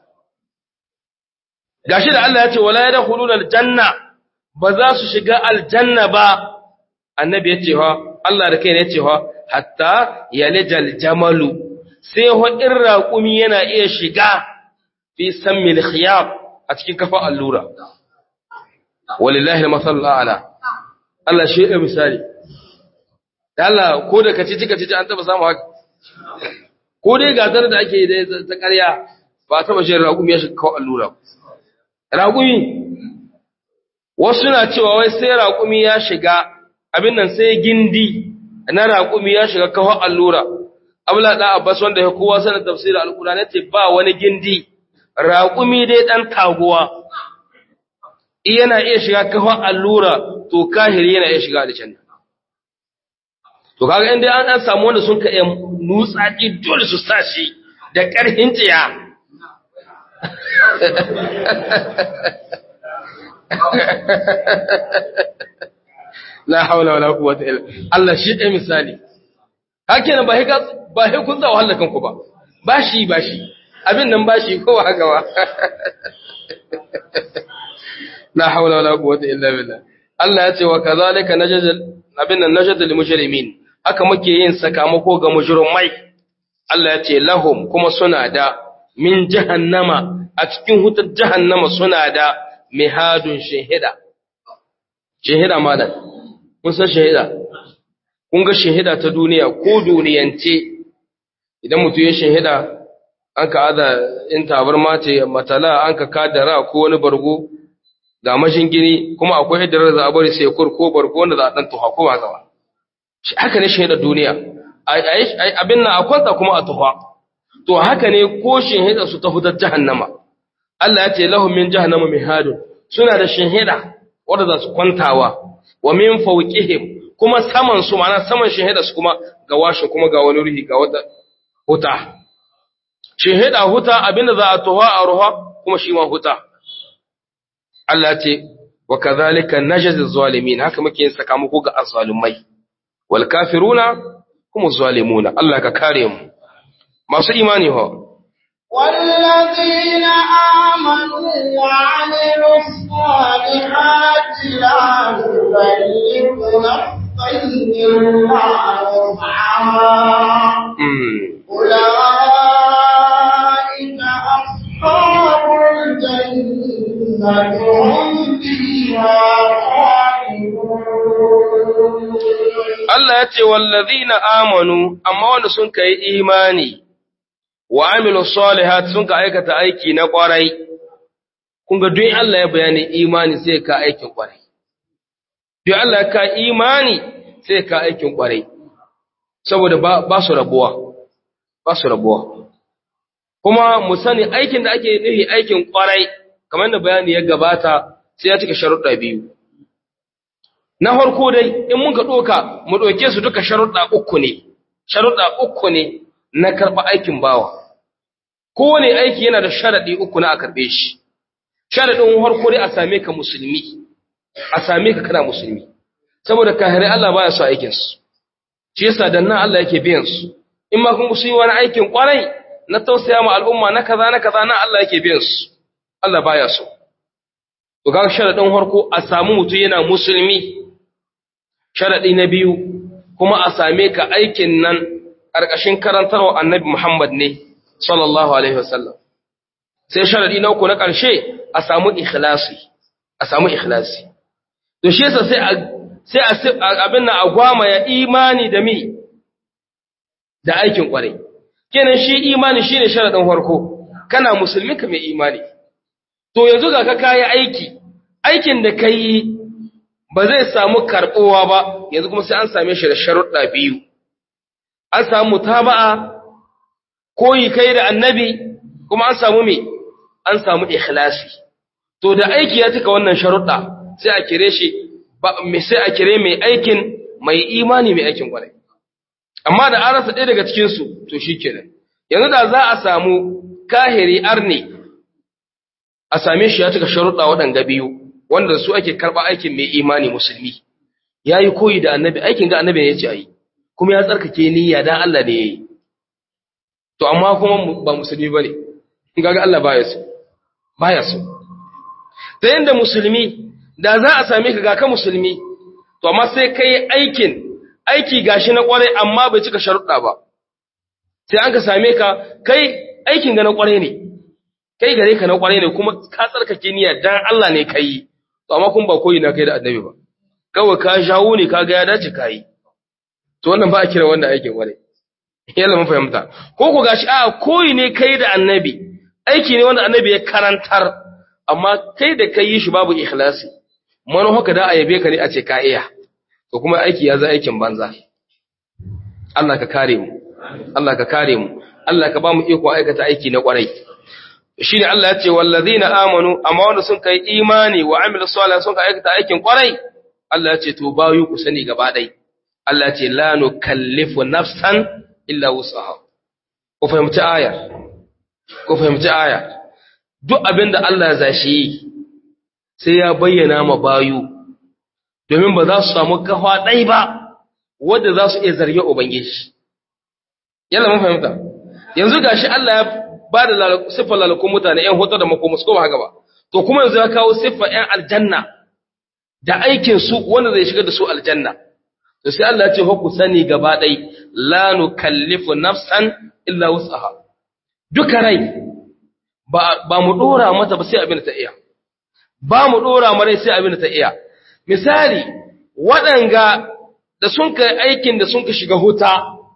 [SPEAKER 2] gashi da Allah ya ce wala yadkhuluna aljanna ba za su shiga aljanna ba annabi ya ce ha Allah da kai ne ya ce ha hatta yalijal jamalu sai ho in raqumi yana iya shiga fi sammil khiyab a cikin kafa allura walillahi al-masal a'la Allah shi ya misali Allah ko da kaci cika cici an taba samu haka ko dai gasar da ake da ta ƙarya ba taba shi raƙumi ya shiga kawo allura raƙumi wasu na cewa wai sai raƙumi ya shiga abin nan sai gindi na raƙumi ya shiga kawo allura abla da abbas wanda ya kowa sanin tafsirin alƙur'ani ce ba wani gindi raƙumi dai dan taguwa yana iya shiga kawo allura to kahiri yana iya shiga aljanna to kaga inda an an samu wanda sun ka iya nutsaki dole su sashi da ƙarfin tsiya la haula wala quwwata illa Allah shi ɗaya misali hakenan ba hika ba he kun tsawo hallakan ku ba bashi bashi abin nan bashi ko haka ba la haula wala quwwata illa billah Allah ya ce wa kazalika najzal abin nan najzal mujrimin haka muke yin sakamako ga mujrimai Allah ya ce lahum kuma suna da min jahannama a cikin hutar jahannama suna da mihadun shahida shahida malam kun san shahida kun ga shahida ta duniya ko duniyance idan mutum ya shahida an ka aza in tabarma ce matala an ka kadara ko wani bargo ga mashingini kuma akwai hidirar za a bari sai kur ko bargo wanda za a dan tuha ko ba gaba shi haka ne shahidar duniya abin nan a kwanta kuma a tuha to haka ne ko shahidar su ta hutar jahannama Allah ya ce lahum min jahannama mihadun suna da shahida wanda za su kwantawa wa min fawqihim kuma saman su ma'ana saman shahida su kuma ga washin kuma ga wani ruhi ga wata huta shahida huta abinda za a tuha a ruha kuma shi ma huta Allah ce wa kadhalika najzi zalimin haka muke yin sakamako ga azzalumai wal kafiruna kuma zalimuna Allah ka kare mu masu imani ho
[SPEAKER 1] والذين آمنوا وعملوا الصالحات لا نكلف نفسا إلا وسعها أولئك أصحاب الجنة هم فيها خالدون
[SPEAKER 2] Allah ya ce wallazina amanu amma wanda sun kai imani wa amilu salihat sun ka aikata aiki na kwarai kun ga duk Allah ya bayani imani sai ka aikin kwarai duk Allah ya ka imani sai ka aikin kwarai saboda ba, ba su rabuwa ba su rabuwa kuma mu sani aikin da ake nufi aikin kwarai kamar da bayani ya gabata sai ya cika sharuɗa biyu na farko dai in mun ka ɗoka mu ɗauke su duka sharuɗa uku ne sharuɗa uku ne na karɓa aikin bawa kowane aiki yana da sharaɗi uku na a karɓe shi sharaɗin farko dai a same ka musulmi a same ka kana musulmi saboda kahirai Allah baya so aikin su shi yasa dan nan Allah yake biyan su in ma kun su yi wani aikin kwarai na tausaya ma al'umma na kaza na kaza na Allah yake biyan su Allah baya so to ga sharaɗin farko a samu mutum yana musulmi sharaɗi na biyu kuma a same ka aikin nan ƙarƙashin karantarwa annabi Muhammad ne sallallahu alaihi wasallam sai sharaɗi na uku na ƙarshe a samu ikhlasi a samu ikhlasi to shi yasa sai a sai a abin nan a gwama ya imani da mi da aikin ƙwarai kenan shi imani shine sharaɗin farko kana musulmi ka mai imani to yanzu ga ka kayi aiki aikin da kai ba zai samu karɓowa ba yanzu kuma sai an same shi da sharuɗa biyu an samu mutaba'a koyi kai da annabi kuma an samu me an samu ikhlasi to da aiki ya cika wannan sharuɗa sai a kire shi sai a kire mai aikin mai imani mai aikin kwarai amma da an rasa ɗaya daga cikinsu to shi kenan yanzu da za a samu kahiri arne a same shi ya cika sharuɗa waɗanda biyu wanda su ake karɓa aikin mai imani musulmi ya yi koyi da annabi aikin ga annabi ne ya ce a yi kuma ya tsarkake niyya dan Allah ne ya yi to amma kuma ba musulmi ba ne gaga Allah baya so baya so ta yadda musulmi da za a same ka ga ka musulmi to amma sai kai aikin aiki gashi na kwarai amma bai cika sharuɗa ba sai an ka same ka kai aikin ga na kwarai ne kai gare ka na kwarai ne kuma ka tsarkake niyya dan Allah ne kai to amma kun ba koyi na kai da annabi ba kawai ka shawo ne ka ga ya dace kai to wannan ba a kira wannan aikin kwarai yalla mun fahimta ko ku gashi a koyi ne kai da annabi aiki ne wanda annabi ya karantar amma kai da kai yi shi babu ikhlasi mano haka da a yabe ka ne a ce ka iya to kuma aiki ya za aikin banza Allah ka kare mu Allah ka kare mu Allah ka ba mu iko aikata aiki na kwarai shine Allah ya ce wallazina amanu amma wanda sun kai imani wa amilu salih sun kai aikata aikin kwarai Allah ya ce to bayu ku sani gaba dai Allah ya ce la nukallifu nafsan illa wusaha ku fahimci aya ku fahimci aya duk abinda Allah ya zashi sai ya bayyana ma bayu domin ba za su samu kafa ɗai ba wadda za su iya zarge Ubangiji. Yalla mun fahimta, yanzu ga shi Allah ya ba da siffar lalakun mutane ‘yan hoto da makomus ko ba haka ba, to kuma yanzu ya kawo siffar ‘yan aljanna da aikinsu wanda zai shigar da su aljanna. To sai Allah ya ce, ku sani gaba ɗai, la nu kallifu nafsan illa wusaha. Duka rai, ba mu ɗora mata ba sai abin da ta iya. Ba mu ɗora marai sai abin da ta iya. misali waɗanga da sun kai aikin da sun ka shiga huta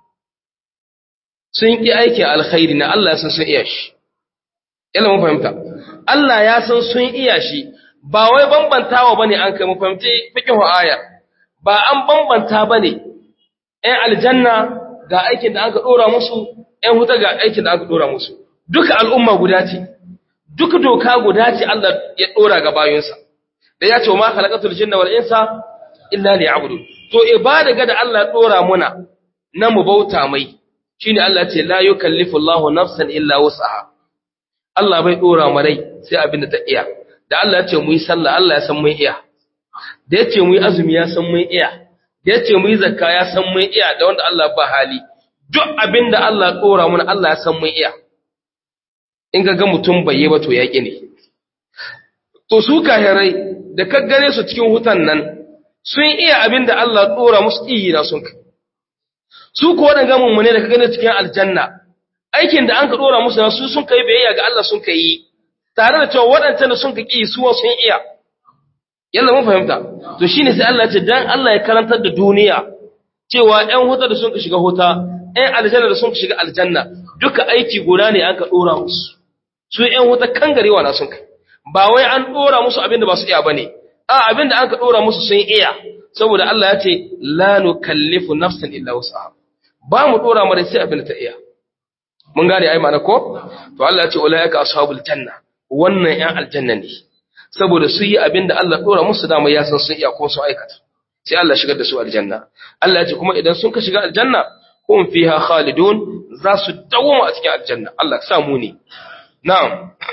[SPEAKER 2] sun ƙi aikin alkhairi na Allah ya san sun iya shi yana mun fahimta Allah ya san sun iya shi ba wai bambantawa bane an kai mu fahimci fiqhu aya ba an bambanta bane ɗan aljanna ga aikin da aka dora musu ɗan huta ga aikin da aka dora musu duka al'umma guda ce duka doka guda ce Allah ya dora ga bayinsa da ya ce wa ma khalaqatul jinna wal insa illa liya'budun to ibada ga da Allah ya dora muna na mu bauta mai shine Allah ya ce la yukallifu Allahu nafsan illa wus'aha Allah bai dora mu rai sai abin da ta iya da Allah ya ce mu yi sallah Allah ya san mun iya da ya ce mu yi azumi ya san mun iya da ya ce mu yi zakka ya san mun iya da wanda Allah ba hali duk abin da Allah ya dora muna Allah ya san mun iya in ga ga mutum bai yi ba to yaƙi ne to su kahirai da ka gane su cikin hutan nan sun iya abin da Allah ɗora musu iyi na sun kai. Su ko waɗanda mummune da ka gane cikin aljanna, aikin da an ka ɗora musu na su sun kai biyayya ga Allah sun kai yi, tare da cewa waɗancan da sun ka ƙi suwa sun iya. Yalla mun fahimta, to shine sai Allah ce dan Allah ya karantar da duniya cewa ‘yan huta da sun ka shiga huta, ‘yan aljanna da sun ka shiga aljanna, duka aiki guda ne an ka ɗora musu. Su ‘yan huta kan garewa na sun kai. ba wai an dora musu abin da ba su iya bane a abin da an ka dora musu sun iya saboda Allah ya ce la nukallifu nafsan illa wusaha ba mu dora mara sai abin da ta iya mun gane ai mana ko to Allah ya ce ulaika ashabul janna wannan yan aljanna ne saboda su yi abin da Allah dora musu dama ya san sun iya ko su aikata sai Allah shigar da su aljanna Allah ya ce kuma idan sun ka shiga aljanna hum fiha khalidun za su dawo a cikin aljanna Allah ka sa mu ne na'am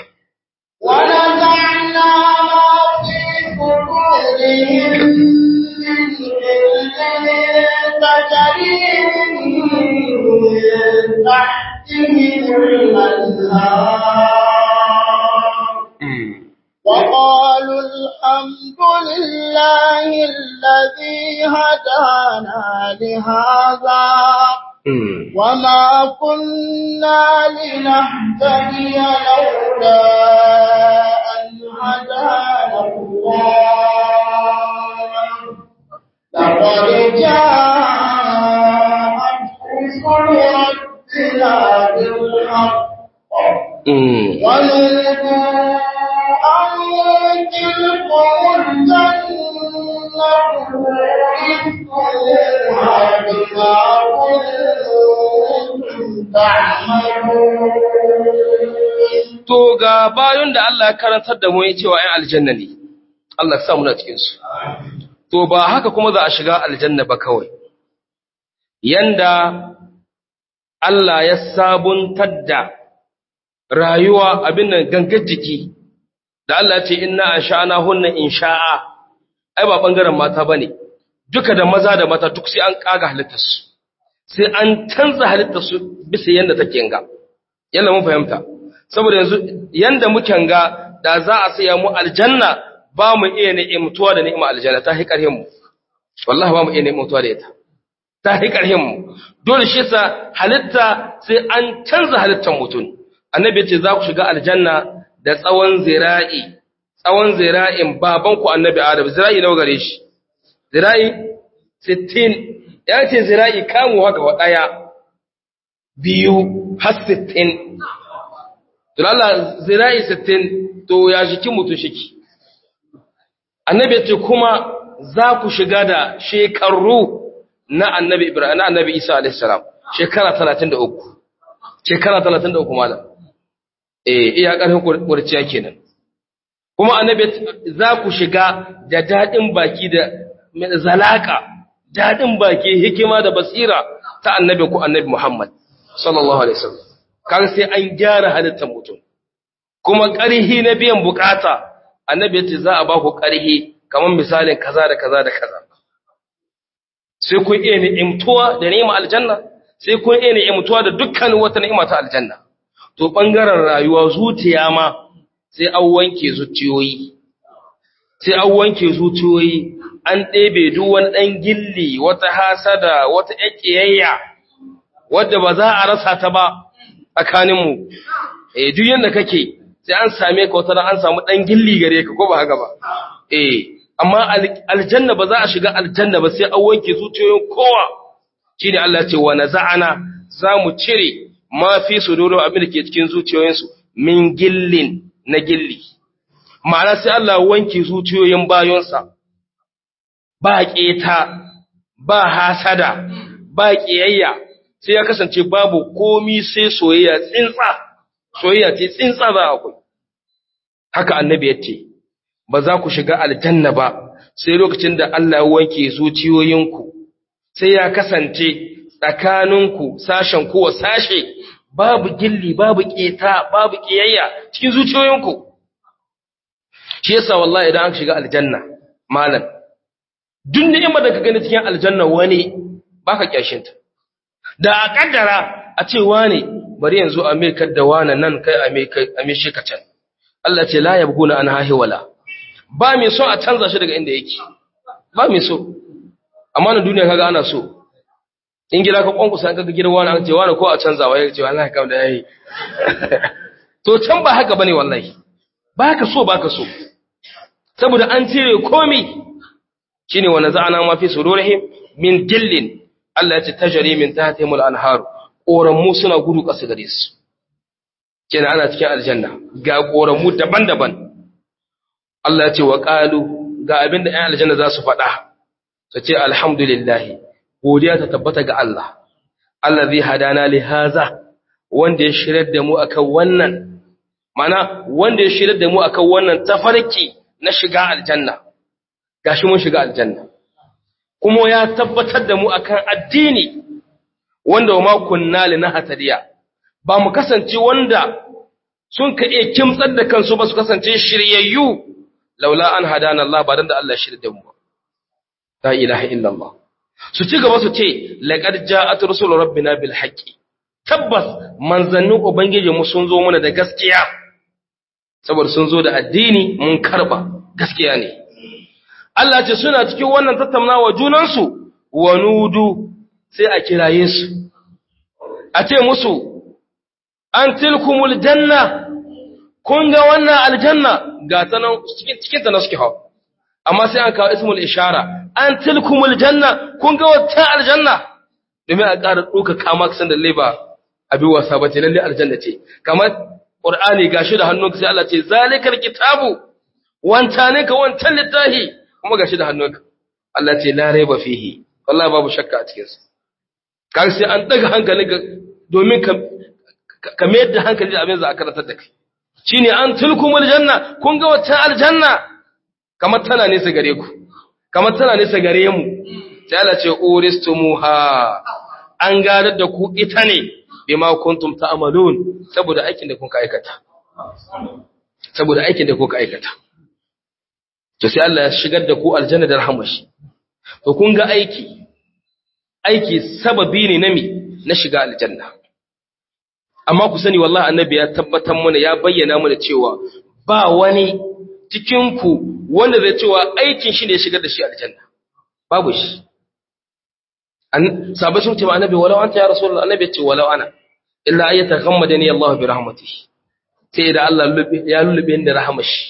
[SPEAKER 1] ونزعنا ما في صدورهم من غل تجري من تحتهم الأنهار وقالوا الحمد لله الذي هدانا لهذا وما كنا لنهتدي لولا أن هدانا الله لقد جاءت رسل ربنا بالحق ونودوا أن تلكم الجنة أورثتموها بما كنتم تعملون
[SPEAKER 2] to ga bayan da Allah ya karantar da mu ya cewa ‘yan aljanna ne, Allah ya sa muna cikinsu. To ba haka kuma za a shiga aljanna ba kawai, yanda Allah ya sabuntar da rayuwa abin nan gangar jiki, da Allah ce ina a sha'ana hunna in sha'a, ai ba ɓangaren mata ba ne, duka da maza da mata duk sai an ƙaga halittarsu, sai an canza halittarsu bisa yadda take ga. Yalla mun fahimta. saboda yanzu yanda muke ga da za a saya mu aljanna ba mu iya ni'imtuwa da ni'ima aljanna ta hi karhin mu wallahi ba mu iya ni'imtuwa da ita ta hi karhin mu dole shi yasa halitta sai an canza halittar mutum annabi ya ce za ku shiga aljanna da tsawon zira'i tsawon zira'in baban ku annabi adam zira'i nawa gare shi zira'i 60 ya ce zira'i kamu haka wa daya biyu har 60 to Allah zira'i 60 to ya jiki mutu shiki annabi ce kuma za ku shiga da shekaru na annabi Ibrahim na annabi Isa alaihi salam shekara 33 shekara 33 malam eh iya karfin kurciya kenan kuma annabi za ku shiga da dadin baki da zalaka dadin baki hikima da basira ta annabi ku annabi Muhammad sallallahu alaihi wasallam kan sai an gyara halittar mutum kuma ƙarhi na biyan bukata annabi yace za a ba ku ƙarhi kamar misalin kaza da kaza da kaza sai kun iya ni'imtuwa da ni'ima aljanna sai kun iya ni'imtuwa da dukkan wata ni'ima ta aljanna to bangaren rayuwa zuciya ma sai an wanke zuciyoyi sai an wanke zuciyoyi an ɗebe duk wani ɗan gilli wata hasada wata ƙiyayya wadda ba za a rasa ta ba tsakaninmu eh duk yanda kake sai an same ka wata an samu dan gilli gare ka ko ba haka ba eh amma aljanna ba za a shiga aljanna ba sai an wanke zuciyoyin kowa shine Allah ya ce wa naza'ana za mu cire ma fi sudurin abin da ke cikin zuciyoyinsu min gillin na gilli ma'ana sai Allah wanke zuciyoyin bayonsa ba keta ba hasada ba kiyayya sai ya kasance babu komi sai soyayya tsintsa soyayya ce tsintsa za akwai haka annabi ya ce ba za ku shiga aljanna ba sai lokacin da Allah ya wanke zuciyoyinku sai ya kasance tsakaninku sashen kowa sashe babu gilli babu keta babu kiyayya cikin zuciyoyinku shi yasa wallahi idan aka shiga aljanna malam duk ni'imar da ka gani cikin aljanna wani baka kyashinta da a kaddara a ce wane bari yanzu a mekar da wane nan kai a me shi can Allah ce la yabguna an hahi wala ba mai so a canza shi daga inda yake ba mai so amma na duniya kaga ana so in gida ka kwankusa an kaga gidan wani an ce wani ko a canza wa ya ce wallahi kam da yayi to can ba haka bane wallahi baka so baka so saboda an cire komai shine wa naza'ana ma fi sururihim min dillin Allah ya ce tajari min tahtihimul anhar koramu suna gudu ƙasa gare su kenan ana cikin aljanna ga koramu daban-daban Allah ya ce wa qalu ga abinda ɗan aljanna za su faɗa su ce alhamdulillah godiya ta tabbata ga Allah allazi hadana li haza wanda ya shirar da mu akan wannan mana wanda ya shirar da mu akan wannan tafarki na shiga aljanna gashi mun shiga aljanna kuma ya tabbatar da mu akan addini wanda ma kunna linahtadiya ba mu kasance wanda sun ka iya kimtsar da kansu ba su kasance shiryayyu laula an hadana Allah ba dan da Allah shirye da mu la ilaha illallah su ci gaba su ce laqad ja'at rusul rabbina bil haqqi tabbas manzannin ubangiji mu sun zo mana da gaskiya saboda sun zo da addini mun karba gaskiya ne Allah ce suna cikin wannan tattaunawa junansu wa nudu sai a kiraye su a ce musu an tilkumul janna kun ga wannan aljanna ga ta nan cikin ta na suke hau amma sai an kawo ismul ishara an tilkumul janna kun ga wata aljanna domin a ƙara ɗauka kama kasan da leba abin wasa ba ce lalle aljanna ce kamar ƙur'ani gashi da hannunka sai Allah ce zalikal kitabu wanta ne ka wancan littafi kuma gashi da hannunka Allah ce la raiba fihi wallahi babu shakka a cikin sa kan sai an daga hankali ga domin ka ka mayar da hankali da abin za a karantar da kai shine an tulkumul janna kun ga wacce aljanna kamar tana nesa gare ku kamar tana nesa gare mu sai Allah ce uristumuha an gadar da ku ita ne bima kuntum ta'malun saboda aikin da kuka aikata saboda aikin da kuka aikata to sai Allah ya shigar da ku aljanna da rahmar shi to kun ga aiki aiki sababi ne na mi na shiga aljanna amma ku sani wallahi annabi ya tabbatar mana ya bayyana mana cewa ba wani cikin ku wanda zai cewa aikin shi ne shigar da shi aljanna babu shi an sabai sun ce ma annabi walau anta ya rasulullah annabi ya ce walau ana illa ayyata ghammadani Allah bi rahmatihi sai da Allah ya lullube ni da rahmar shi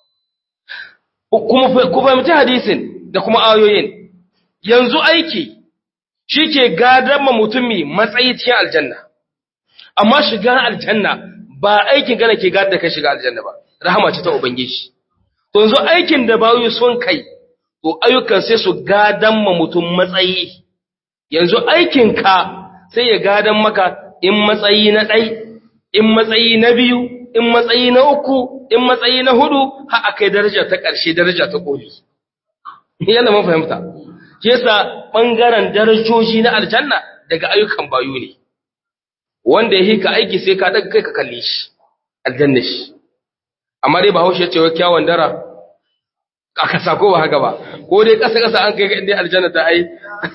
[SPEAKER 2] kuma ku fahimci hadisin da kuma ayoyin yanzu aiki shi ke gadar ma mutumi matsayi cikin aljanna amma shiga aljanna ba aikin gana ke gadar da kai shiga aljanna ba rahama ce ta ubangiji to yanzu aikin da bayu sun kai to ayyukan sai su gadan ma mutum matsayi yanzu aikin ka sai ya gadan maka in matsayi na ɗai in matsayi na biyu in matsayi na uku in matsayi na hudu har akai daraja ta ƙarshe daraja ta ƙoli yana mun fahimta shi yasa bangaren darajoji na aljanna daga ayyukan bayu ne wanda ya hika aiki sai ka daga kai ka kalle shi aljanna shi amma dai bahaushe ya ce wa kyawun dara aka sako ba haka ba ko dai kasa kasa an kai ga inda aljanna ta ai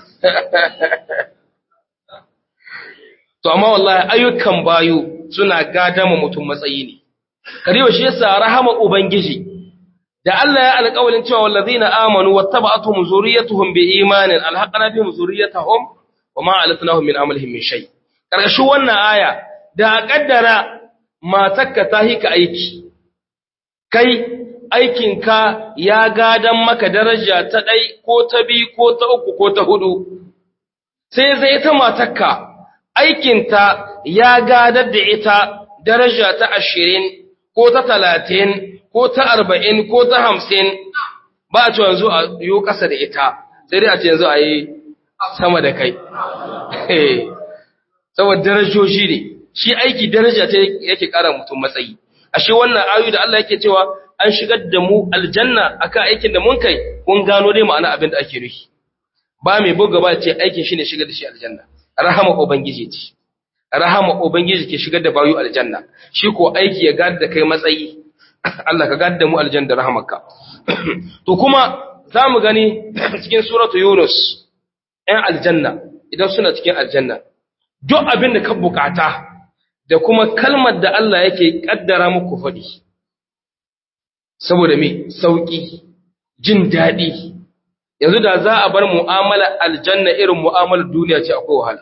[SPEAKER 2] to amma wallahi ayyukan bayu suna gadama mutum matsayi ne kariwa shi yasa rahama ubangiji da Allah ya alƙawalin cewa wallazina amanu wattaba'atuhum zurriyyatuhum biimanin alhaqna bihim zurriyyatahum wama alatnahum min amalihim min shay karkashin wannan aya da kaddara matakka ta hika aiki kai aikinka ya gadan maka daraja ta ɗai ko ta bi ko ta uku ko ta hudu sai zai ta matakka aikinta ya gadar da ita daraja ta ashirin ko ta talatin ko ta arba'in ko ta hamsin ba a ce yanzu a yi ƙasa da ita sai dai a ce yanzu a yi sama da kai saboda darajoji ne shi aiki daraja ta yake ƙara mutum matsayi ashe wannan ayu da Allah yake cewa an shigar da mu aljanna akan aikin da mun kai kun gano dai ma'ana abin da ake nufi ba mai buga ba ce aikin shi ne shigar da shi aljanna rahama ubangiji ce rahama ubangiji ke shigar da bayu aljanna shi ko aiki ya gada da kai matsayi Allah ka gada mu aljanna da rahamarka to kuma za mu gani cikin suratu yunus ‘yan aljanna idan suna cikin aljanna duk abin da ka bukata da kuma kalmar da Allah yake kaddara muku faɗi saboda me sauƙi jin daɗi yanzu da za a bar mu'amala aljanna irin mu'amalar duniya ce akwai wahala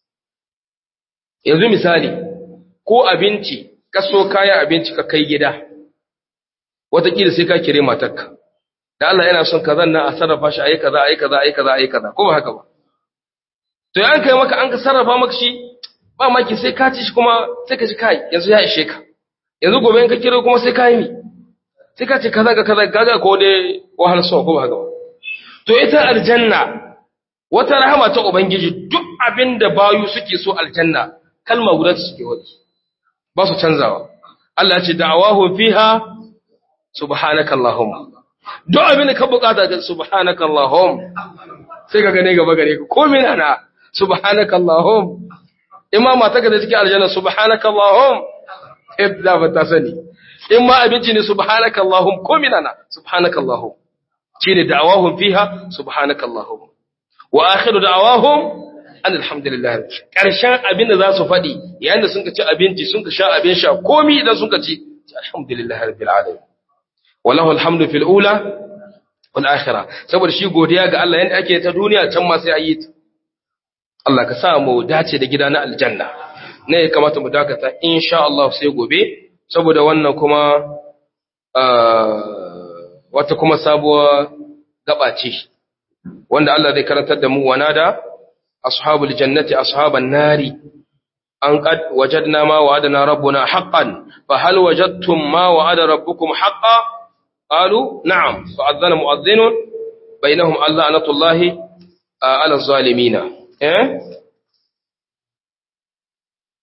[SPEAKER 2] yanzu misali ko abinci ka so kayan abinci ka kai gida wataƙila sai ka kire matarka da Allah yana son kazan nan a sarrafa shi ayi kaza ayi kaza ayi kaza ayi kaza ko ba haka ba to an kai maka an ka sarrafa maka shi ba maki sai ka ci shi kuma sai ka ji kai yanzu ya ishe ka yanzu gobe in ka kiro kuma sai ka yi mi sai ka ce kaza ga kaza gaga ko dai wahal so ko ba haka ba to ita aljanna wata rahama ta ubangiji duk abin da bayu suke so aljanna kalma guda suke wadi ba su canzawa Allah ya ce da'awahu fiha subhanakallahumma duk abin da ka bukata ga subhanakallahum sai ka gane gaba gare ka komai na subhanakallahum imama ta da cikin aljanna subhanakallahum ibda ba ta sani in ma abinci ne subhanakallahum komai na subhanakallahum shine da'awahum fiha subhanakallahum wa akhiru da'awahum alhamdulillah karshen abin da za su faɗi yayin da sun ka ci abinci sun ka sha abin sha komai idan sun ka ci alhamdulillah rabbil alamin wallahu alhamdu fil ula wal akhirah saboda shi godiya ga Allah yanda ake ta duniya can ma sai ayi ta Allah ka sa mu dace da gida na aljanna ne ya kamata mu dakata insha Allah sai gobe saboda wannan kuma wata kuma sabuwa gaba ce wanda Allah zai karantar da mu wanada ashabul jannati ashaban nari an qad wajadna ma wa'adana rabbuna haqqan fa hal wajadtum ma wa'ada rabbukum haqqan قالوا نعم فأذن مؤذن بينهم اللعنة الله على الظالمين إيه؟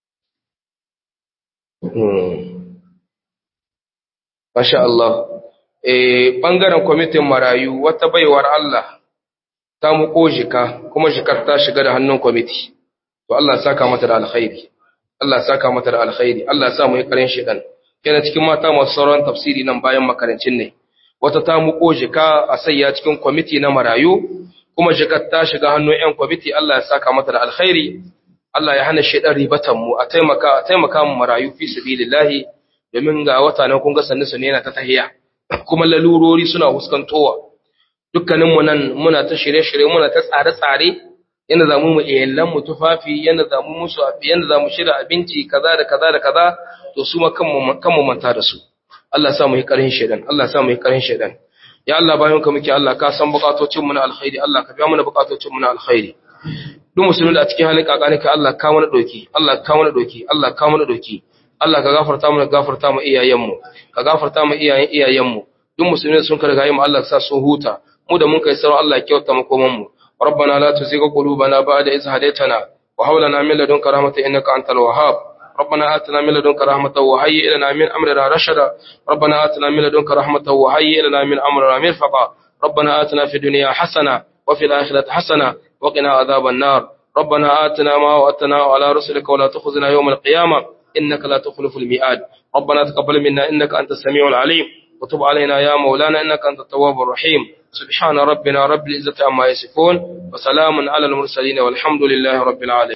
[SPEAKER 2] Masha Allah. Eh, ɓangaren kwamitin marayu wata baiwar Allah ta muko jika, kuma jikar ta shiga da hannun kwamiti. To Allah saka mata da alkhairi. Allah saka mata da alkhairi. Allah sa mu yi karin shedan. Yana cikin mata masu sauran tafsiri nan bayan makarancin ne. Wata ta muko jika a sayya cikin kwamiti na marayu, kuma jikar ta shiga hannun 'yan kwamiti Allah ya saka mata da alkhairi. Allah ya hana shedan ribatan mu a taimaka a taimaka mu marayu fi sabilillahi domin ga wata nan kun ga sannu ne yana ta tahiya kuma lalurori suna huskantowa dukkanin mu nan muna ta shirye-shirye muna ta tsare-tsare yana zamu mu iyalan mu tufafi yana zamu musu yana zamu shirya abinci kaza da kaza da kaza to su ma kanmu kanmu manta da su Allah ya sa mu yi karin shedan Allah ya sa mu yi karin shedan ya Allah bayan ka muke Allah ka san bukatocin mu na alkhairi Allah ka biya mana bukatocin mu na alkhairi duk musulmi da a cikin halin kakani ka Allah ka mana doki Allah ka mana doki Allah ka mana doki Allah ka gafarta mana gafarta mu iyayenmu ka gafarta mu iyayen iyayenmu duk musulmi sun karga yi mu Allah ka sa sun huta mu da mun kai sauran Allah ya kyauta mu koman mu ربنا لا تزغ قلوبنا بعد إذ هديتنا وهب لنا من لدنك رحمة إنك أنت الوهاب ربنا آتنا من لدنك رحمة وهيئ لنا من أمرنا رشدا ربنا آتنا من لدنك رحمة وهيئ لنا من أمرنا مرفقا ربنا آتنا في الدنيا حسنة وفي الآخرة حسنة وقنا عذاب النار ربنا آتنا ما وعدتنا على رسلك ولا تخزنا يوم القيامة إنك لا تخلف الميعاد ربنا تقبل منا إنك أنت السميع العليم وتب علينا يا مولانا إنك أنت التواب الرحيم سبحان ربنا رب العزة عما يصفون وسلام على المرسلين والحمد لله رب العالمين